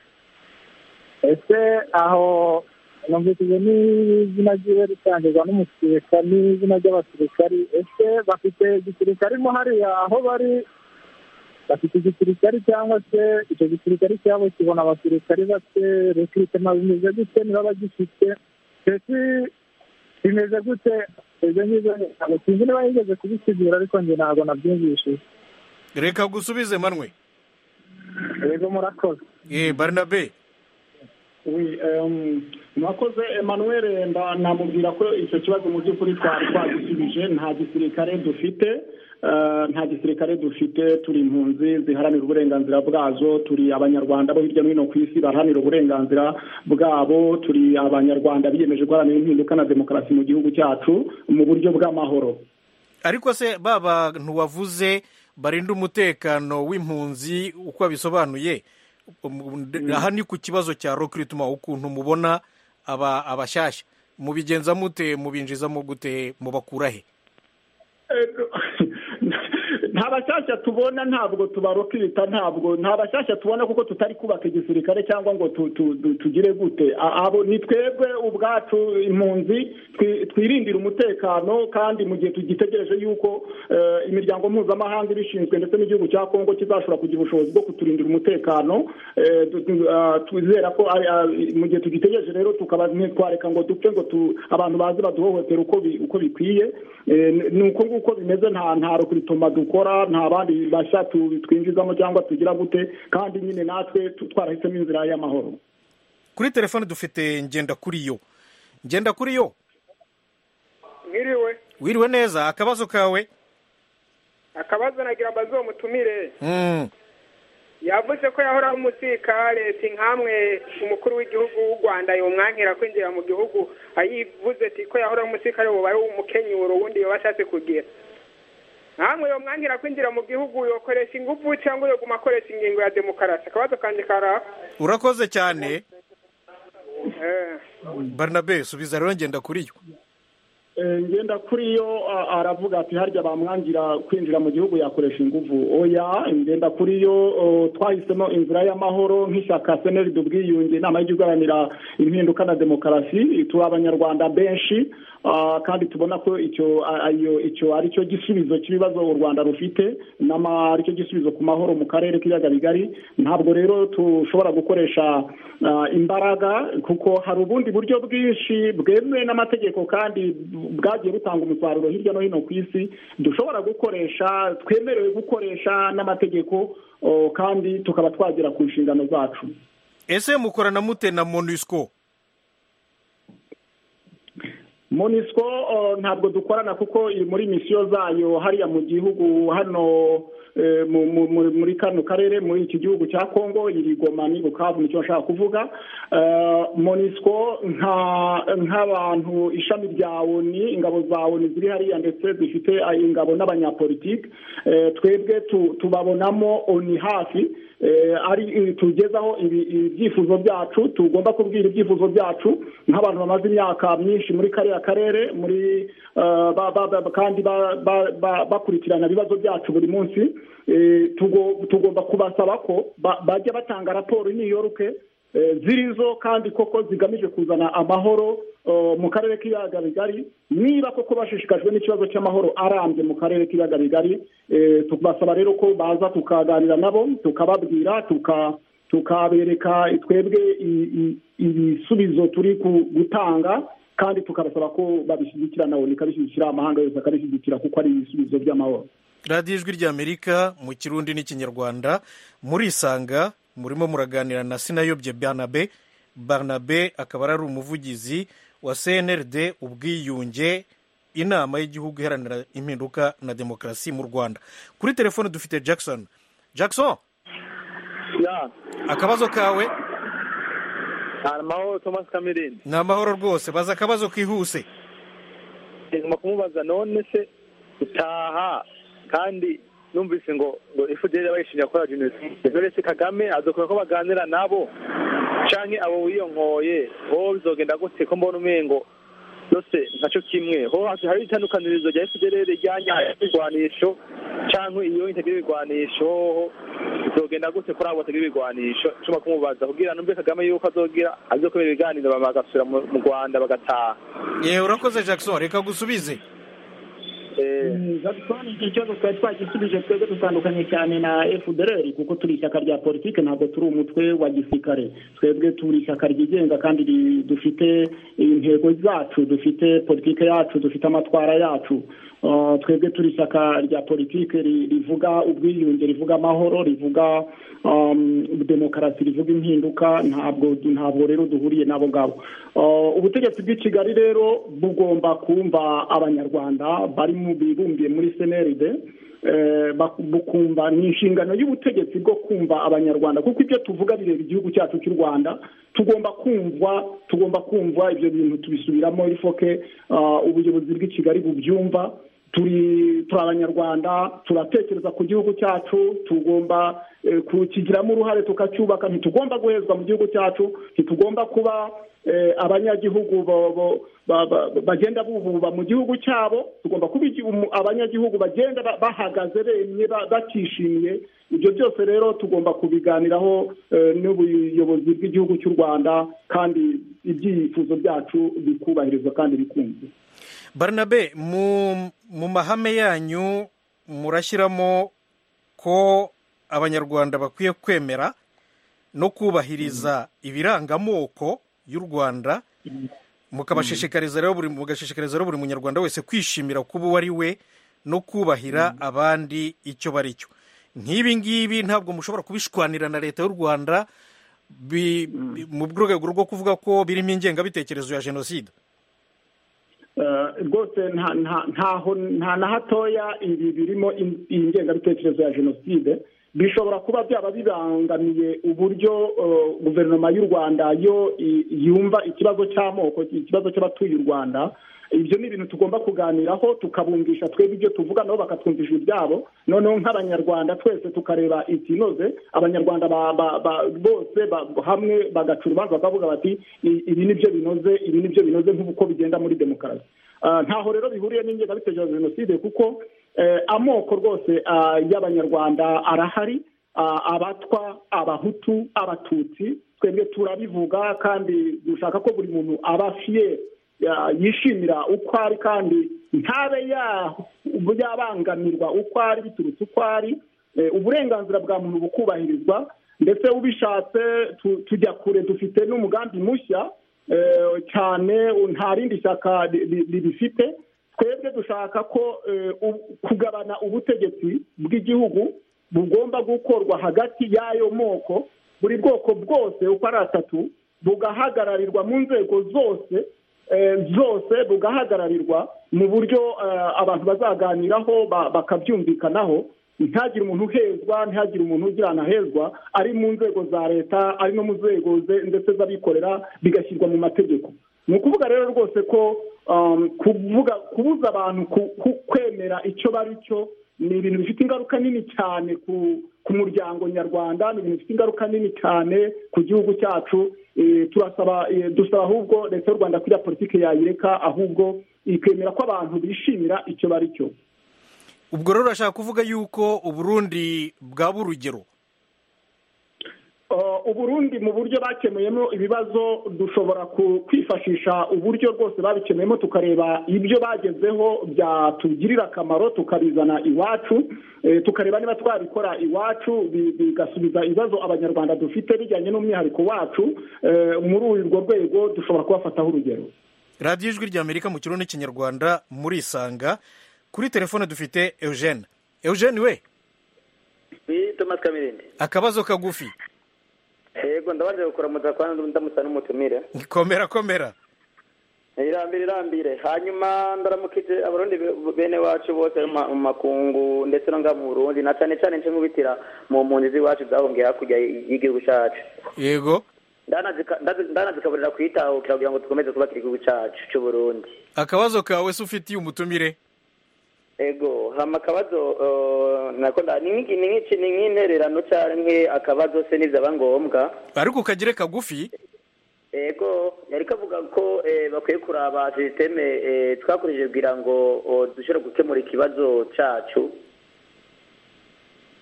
ese aho numvishije n'izina ryiwe ritangirwa n'umusirika n'izina ry'abasirikari ese bafite igisirikari mo hariya aho bari bafite igisirikari cyangwa se icyo gisirikari cyabo kibona abasirikari bate rekirutema bimeze gute niba bagifite mbese bimeze gute ibyo ngibyo ntabwo sinzi niba yigeze kubisigura ariko njye ntabwo nabyumvishije reka gusubize manwe yego murakoze ye barinabe mwakoze emmanuel namubwira ko icyo kibazo mu by'ukuri twari twagisubije nta gisirikare dufite nta gisirikare dufite turi impunzi ziharanira uburenganzira bwazo turi abanyarwanda bo hirya no hino ku isi baharanira uburenganzira bwabo turi abanyarwanda biyemeje guharanira impinduka na demokarasi mu gihugu cyacu mu buryo bw'amahoro ariko se ba bantu wavuze barinda umutekano w'impunzi uko abisobanuye aha ni ku kibazo cya rokirituma ukuntu mubona aba abashyashya mubigenza mute mubinjizamo gute mubakura he ntaba bashyashya tubona ntabwo tubarokita ntabwo nta bashyashya tubona kuko tutari kubaka igisirikare cyangwa ngo tu- tu- tu- tugire gute A- abo ni twebwe ubwacu impunzi twi- twirindira umutekano kandi mu gihe tugitegereje yuko eh, imiryango mpuzamahanga ibishinzwe ndetse n'igihugu cya kongo kizashobora kugira ubushobozi bwo kuturindira umutekano eh, tu- tu- ah, twizera ko ari- ah, mu gihe tugitegereje rero tukaba ntitwareka ngo dupfe ngo tu- abantu baze baduhohotera uko bi- uko bikwiye Eh, ni- ni uko nguko bimeze nta nta rokritoma dukora nta bandi bashya tu- twinjizamo cyangwa tugira gute kandi nyine natwe tu- twarahisemo inzira y'amahoro kuri telefone dufite ngenda kuri yo ngenda kuri yo mwiriwe wiriwe neza akabazo kawe akabazo nagira bazomutumire Mm, yavuze ko yahoraho umusirikare nkamwe umukuru w'igihugu w'u rwanda yumwankira kwinjira mu gihugu ayivuze ati ko yahoraho umusirikare w'umubare w'umukenyero wundi yaba ashatse kugira nkamwe yumwankira kwinjira mu gihugu yokoresha ingufu cyangwa yoguma akoresha ingingo ya demokarasi akabazo kanjye karaha urakoze cyane Eh. barnabe subiza rero ngenda kuri yo Eh, ngenda kuri yo a- aravuga ati harya bamwangira kwinjira mu gihugu yakoresha inguvu oya ngenda kuri yo o, twahisemo inzira y'amahoro nk'ishyaka seneri ubwiyunge inama y'ijya igaharanira impinduka na demokarasi turi abanyarwanda benshi ah, kandi tubona ko icyo a- a- iyo- icyo ari cyo gisubizo cy'ibibazo u rwanda rufite n'ama ari cyo gisubizo ku mahoro mu karere k'ibiyaga bigari ntabwo rero tushobora gukoresha ah, imbaraga kuko hari ubundi buryo bwinshi bwemewe n'amategeko kandi bu- bwagiye butanga umusaruro hirya no hino ku isi dushobora gukoresha twemerewe gukoresha n'amategeko o, kandi tukaba twagera ku nshingano zacu ese mukorana mute na monusco monisco uh, ntabwo dukorana kuko iri muri misiyo zayo hariya mu gihugu hano eh, mu- mu- mu- muri kano karere muri iki gihugu cya kongo iri goma ni bukavu nicyo nshaka kuvuga monisco nk'abantu ishami rya oni ingabo za oni ziri hariya ndetse zifite ah, ingabo n'abanyapolitike Eh, twebwe tu- tubabonamo oni hafi Eh, ari eh, tugezaho ibi- ibyifuzo byacu tugomba kubwira ibyifuzo byacu nk'abantu bamaze imyaka myinshi muri kariya karere muri eh, ba- ba- ba- kandi ba- ba- ba- bakurikirana ibibazo byacu buri munsi Eh, tugo- tugomba kubasaba ko ba- bajya batanga raporo i New York eh, zirizo kandi koko zigamije kuzana amahoro eh, mu karere k'ibiyaga bigari niba koko bashishikajwe n'ikibazo cy'amahoro arambye mu karere k'ibiyaga bigari eh, tubasaba rero ko baza tukaganira nabo tukababwira tuka- tukabereka twebwe i- i- ibisubizo turi ku- gutanga kandi tukabasaba ko babishyigikira nawe nikabishyigikira amahanga yose akabishyigikira kuko ari ibisubizo by'amahoro radiyo ijwi ry'amerika mu kirundi n'ikinyarwanda murisanga murimo muraganira na sinayobye barnabe barnabe akaba ari umuvugizi wa cnrd ubwiyunge inama y'igihugu iharanira impinduka na demokarasi mu rwanda kuri telefone dufite jackson jackson akabazo kawe hari amahoro tomasi kamerine ni amahoro rwose baza akabazo kihuse ngomba kumubaza none se utaha kandi numvise ngo ngo efuperi bayishinja gukora jenoside none se kagame adukora ko baganira nabo canke abo wiyonkoye ho bizogenda gute ko mbona umengo byose ntaco kimwe ho hari itandukanirizo rya efuperi rijyanye ibigwanisho canke iyo itagira ibigwanisho hoho bizogenda gute kuri abo batagira ibigwanisho nshobora kumubaza kugira numve kagame yuko azogira azokubera ibiganiro bagasubira mu mu rwanda bagataha yewe urakoze jackson reka gusubize jackson icyo kibazo twari twagisubije twebwe dutandukanye cyane na fdr kuko turi ishyaka rya politiki ntabwo turi umutwe wa gisirikare twebwe turi ishyaka ryigenga kandi ri- dufite intego zacu dufite politiki yacu dufite amatwara yacu Uh, twebwe turi ishyaka rya politiki ri- rivuga ubwiyunge rivuga amahoro rivuga um, demokarasi rivuga impinduka ntabwo ntabwo rero duhuriye nabo ngabo Uh, ubutegetsi bw'i kigali rero bugomba kumva abanyarwanda bari mu bibumbiye muri seneride eh, bak- bukumva ni inshingano y'ubutegetsi bwo kumva abanyarwanda kuko ibyo tuvuga bireba igihugu cyacu cy'u rwanda tugomba kumva tugomba kumva ibyo bintu tubisubiramo ifoke ubuyobozi bw'i kigali bubyumva turi turi abanyarwanda turatekereza ku gihugu cyacu tugomba kukigiramo uruhare tukacyubaka ntitugomba guhezwa mu gihugu cyacu ntitugomba kuba abanyagihugu bagenda bububa mu gihugu cyabo tugomba kuba abanyagihugu bagenda bahagaze bemye batishimiye ibyo byose rero tugomba kubiganiraho n'ubuyobozi bw'igihugu cy'u rwanda kandi ibyifuzo byacu bikubahirizwa kandi bikunzwe baranabe mu mahame yanyu murashyiramo ko abanyarwanda bakwiye kwemera no kubahiriza ibirangamoko y'u rwanda mukabashishikariza rero buri mugashishikariza rero buri munyarwanda wese kwishimira kuba uwo ari we no kubahira abandi icyo bari cyo nk'ibi ngibi ntabwo mushobora kubishwanira na leta y'u rwanda mu rwego rwo kuvuga ko birimo ingengabitekerezo ya jenoside rwose nta na hatoya ibi birimo iyi ngengabitekerezo ya jenoside bishobora kuba byaba bibangamiye uburyo guverinoma y'u rwanda yo yumva ikibazo cy'amoko ikibazo cy'abatuye u rwanda ibyo ni ibintu tugomba kuganiraho tukabumvisha twebwe ibyo tuvuga nabo bakatwumvisha ibyabo noneho nk'abanyarwanda twese tukareba ikinoze abanyarwanda bose hamwe bagacura urubanza bakavuga bati ibi ni byo binoze ibi ni byo binoze nk'uko bigenda muri demokarasi ntaho rero bihuriye n'ingengabitekerezo ya jenoside kuko amoko rwose y'abanyarwanda arahari abatwa abahutu abatutsi twebwe turabivuga kandi dushaka ko buri muntu aba afiye yishimira uko ari kandi ntabe yabangamirwa uko ari biturutse uko ari uburenganzira bwa muntu bukubahirizwa ndetse ubishatse tujya kure dufite n'umugambi mushya cyane nta rindi shyaka ribifite twebwe dushaka ko kugabana ubutegetsi bw'igihugu bugomba gukorwa hagati y'ayo moko buri bwoko bwose uko ari atatu bugahagararirwa mu nzego zose zose bugahagararirwa mu buryo abantu bazaganiraho bakabyumvikanaho ntihagire umuntu uhezwa ntihagire umuntu ugira anahezwa ari mu nzego za leta ari no mu nzego ndetse z'abikorera bigashyirwa mu mategeko ni ukuvuga rero rwose ko kubuza abantu kwemera icyo bari cyo ni ibintu bifite ingaruka nini cyane ku muryango nyarwanda ni ibintu bifite ingaruka nini cyane ku gihugu cyacu turasaba dusaba ahubwo leta y'u rwanda kuriya politiki yayireka ahubwo ikemera ko abantu bishimira icyo bari cyo ubwo rero urashaka kuvuga yuko uburundi bwaba urugero uburundi mu buryo bakemuyemo ibibazo dushobora kwifashisha uburyo rwose babikemuyemo tukareba ibyo bagezeho byatugirira akamaro tukabizana iwacu tukareba niba twabikora iwacu bigasubiza ibibazo abanyarwanda dufite bijyanye n'umwihariko wacu muri urwo rwego dushobora kubafataho urugero radiyo ijwi rya amerika mu kirundi n'ikinyarwanda murisanga kuri telefone dufite eugene eugene we akabazo kagufi yego ndabanje gukoramutsa kwa ndamusa n'umutumire komera komera irambire irambire hanyuma ndaramukije abarundi bene wacu bose mu makungu ndetse no mu burundi na cyane cyane nce nkubitira mu mpunzi z'iwacu zahungiye hakurya y'igihugu cyacu yego ndanazikaburira kwitahukira kugira ngo dukomeze kubakira igihugu cyacu cy'uburundi akabazo kawe se ufitiye umutumire ego hama akabazo nakunda ni nk'intererano cyangwa akabazo se nizaba ngombwa ariko ukagire kagufi yego yari kavuga ko bakwiye kuraba sisiteme twakoresheje kugira ngo dushobore gukemura ikibazo cyacu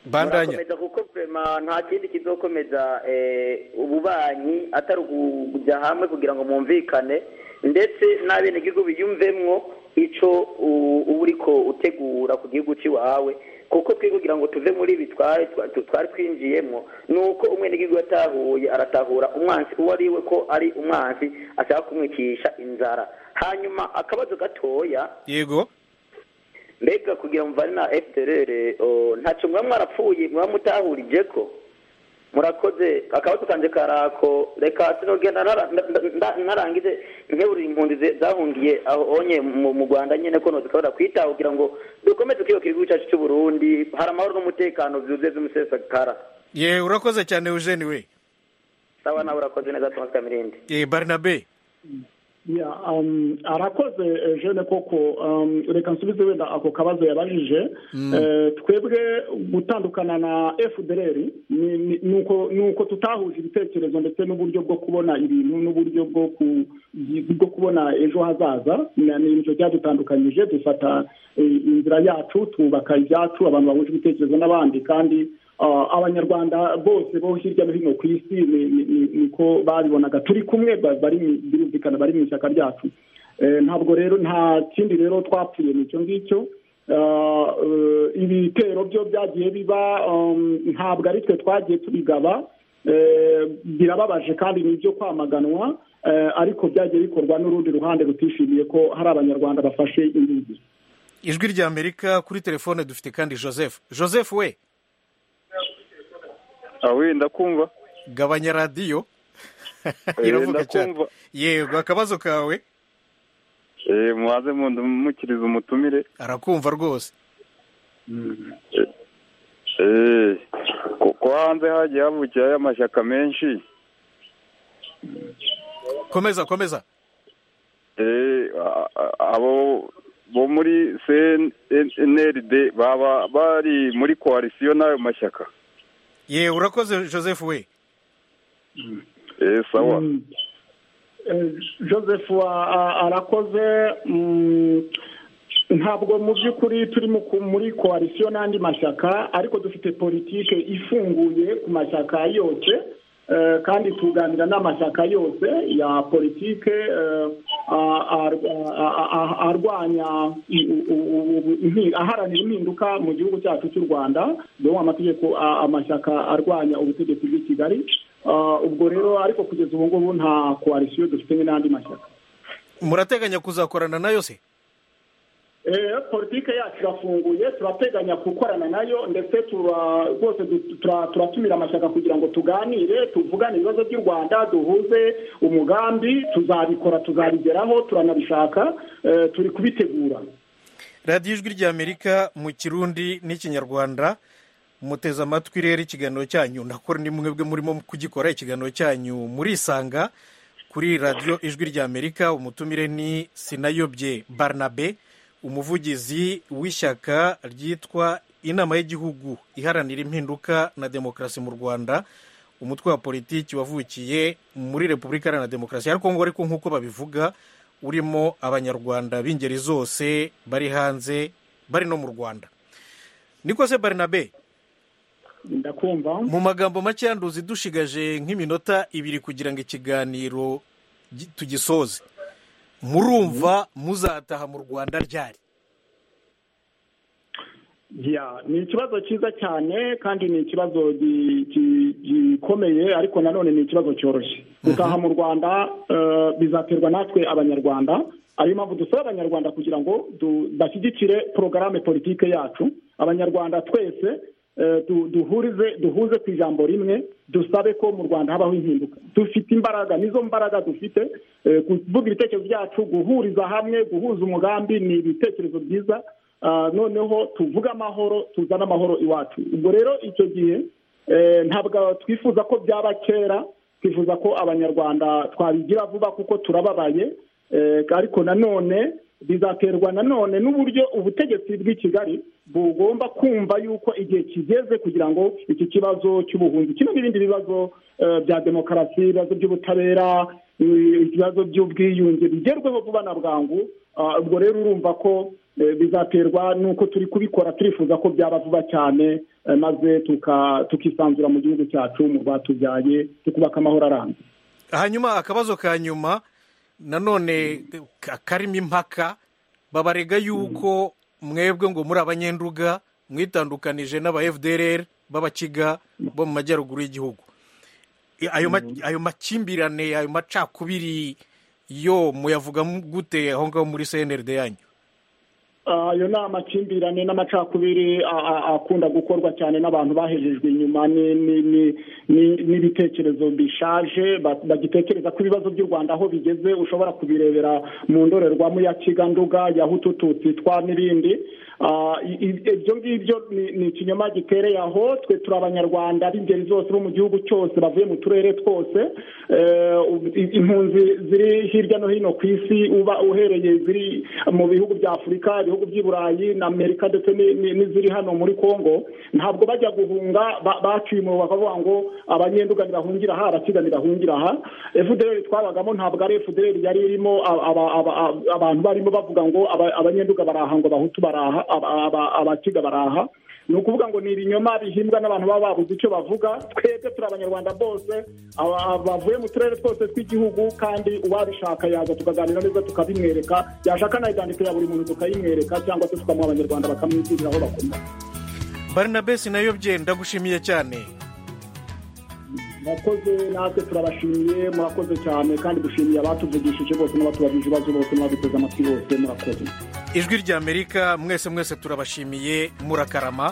bandanya kuko vema nta kindi kizokomeza ububanyi atari ukujya hamwe kugira ngo mwumvikane ndetse n'abenegihugu biyumvemwo icyo uba uri ko utegura ku gihugu cy'iwawe kuko twe kugira ngo tuve muri ibi twari twinjiyemo ni uko umwe n'igihugu yatahuye aratahura umwansi uwo ari we ko ari umwansi ashaka kumwicisha inzara hanyuma akabazo gatoya yego mbega kugira ngo mvane na efuderere ntacyo muba mwarapfuye muba mutahurije ko murakoze akabazo kanjye karako reka sinogenda narangize nkebura impunzi zahungiye onye mu rwanda nyine ko ntuzikabura kwitaho kugira ngo dukomeze kwiyubakira igihugu cyacu cy'uburundi hari amahoro n'umutekano byuzuye by'umusesakara ye urakoze cyane eugene we sawa nawe urakoze neza thomas kamirindi ye barinabe arakoze jene koko reka nsubize wenda ako kabazo yabajije twebwe gutandukana na efudereri ni uko tutahuje ibitekerezo ndetse n'uburyo bwo kubona ibintu n'uburyo bwo kubona ejo hazaza ni ibyo byadutandukanyije dufata inzira yacu twubaka ibyacu abantu bahuje ibitekerezo n'abandi kandi abanyarwanda bose bo hirya no hino ku isi niko babibonaga turi kumwe birumvikana bari mu ishyaka ryacu ntabwo rero nta kindi rero twapfuye ni icyo ngicyo ibitero byo byagiye biba ntabwo ari twe twagiye tubigaba birababaje kandi ni ibyo kwamaganwa ariko byagiye bikorwa n'urundi ruhande rutishimiye ko hari abanyarwanda bafashe ingigi ijwi rya amerika kuri telefone dufite kandi joseph joseph we wenda kumva gabanya radiyo iravuga cyane yego akabazo kawe muhaze mukiriza umutumire arakumva rwose ko hanze hagiye havukirayo amashyaka menshi komeza komeza abo bo muri cnld baba bari muri koalisiyo n'ayo mashyaka ye urakoze joseph we sawa joseph arakoze ntabwo mu by'ukuri turi muri koalisiyo n'andi mashyaka ariko dufite politiki ifunguye ku mashyaka yose kandi tuganira n'amashyaka yose ya politiki arwanya aharanira impinduka mu gihugu cyacu cy'u rwanda dore amategeko amashyaka arwanya ubutegetsi bw'i kigali ubwo rero ariko kugeza ubu ngubu nta koalisiyo dufite n'andi mashyaka murateganya kuzakorana nayo se politiki yacu irafunguye turateganya gukorana nayo ndetse rwose turatumira amashyaka kugira ngo tuganire tuvugane ibibazo by'u rwanda duhuze umugambi tuzabikora tuzabigeraho turanabishaka turi kubitegura radiyo ijwi ry'amerika mu kirundi n'ikinyarwanda muteze amatwi rero ikiganiro cyanyu ndakora ni mwe murimo kugikora ikiganiro cyanyu murisanga kuri radiyo ijwi ry'amerika umutumire ni sinayobye barnabe umuvugizi w'ishyaka ryitwa inama y'igihugu iharanira impinduka na demokarasi mu rwanda umutwe wa politiki wavukiye muri repubulika iharanira demokarasi ya kongo ariko nk'uko babivuga urimo abanyarwanda b'ingeri zose bari hanze bari no mu rwanda niko se barinabe ndakumva mu magambo make yanduzi dushigaje nk'iminota ibiri kugira ngo ikiganiro tugisoze murumva muzataha mu rwanda ryari ni ikibazo cyiza cyane kandi ni ikibazo gikomeye ariko nanone ni ikibazo cyoroshye gutaha mu rwanda bizaterwa natwe abanyarwanda ariyo mpamvu dusaba abanyarwanda kugira ngo bashyigikire porogaramu politiki yacu abanyarwanda twese duhurize duhuze ku ijambo rimwe dusabe ko mu rwanda habaho impinduka dufite imbaraga nizo mbaraga dufite kuvuga ibitekerezo byacu guhuriza hamwe guhuza umugambi ni ibitekerezo byiza noneho tuvuga amahoro tuzana amahoro iwacu ubwo rero icyo gihe ntabwo twifuza ko byaba kera twifuza ko abanyarwanda twabigira vuba kuko turababaye ariko nanone bizaterwa nanone n'uburyo ubutegetsi bw'i kigali bugomba kumva yuko igihe kigeze kugira ngo iki kibazo cy'ubuhunzi kimwe n'ibindi bibazo bya demokarasi ibibazo by'ubutabera ibibazo by'ubwiyunge bigerweho vuba na bwangu ubwo rero urumva ko bizaterwa n'uko turi kubikora turifuza ko byaba vuba cyane maze tukisanzura mu gihugu cyacu mu rwatubyaye tukubaka amahoro arambye hanyuma akabazo ka nyuma nanone karimo impaka babarega yuko mwebwe ngo muri abanyenduga mwitandukanije n'aba fdr b'abakiga bo mu majyaruguru y'igihugu ayo makimbirane ayo macakubiri yo muyavuga gute aho ngaho muri cnld yanyu ayo ni amakimbirane n'amacakubiri akunda gukorwa cyane n'abantu bahejejwe inyuma n'ibitekerezo bishaje bagitekereza ko ibibazo by'u rwanda aho bigeze ushobora kubirebera mu ndorerwamo ya kiganduga ya hutututsi twa n'ibindi ibyo ngibyo ni ikinyoma gitereye aho twe turi abanyarwanda b'ingeri zose bo mu gihugu cyose bavuye mu turere twose impunzi ziri hirya no hino ku isi uba uhereye ziri mu bihugu bya afurika ibihugu by'i burayi na amerika ndetse n'iziri hano muri congo ntabwo bajya guhunga baciye umuriro bakavuga ngo abanyenduga bahungira aha abakiga bahungira aha efuderi twabagamo ntabwo ari efuderi yari irimo abantu barimo bavuga ngo abanyenduga baraha ngo abahutu baraha abakiga baraha ni ukuvuga ngo ni ibinyoma bihimbwa n'abantu baba babuze icyo bavuga twebwe turi abanyarwanda bose bavuye mu turere twose tw'igihugu kandi uwabishaka yaza tukaganira neza tukabimwereka yashaka na idandiko ya buri muntu tukayimwereka cyangwa se tukamuha abanyarwanda bakamwigirira aho bakoma barinabesi nayo byenda gushimiye cyane murakoze natwe turabashimiye murakoze cyane kandi dushimiye abatuvugishije bose n'abatubajije ibibazo bose n'abaduteze amatwi bose murakoze ijwi ry'amerika mwese mwese turabashimiye murakarama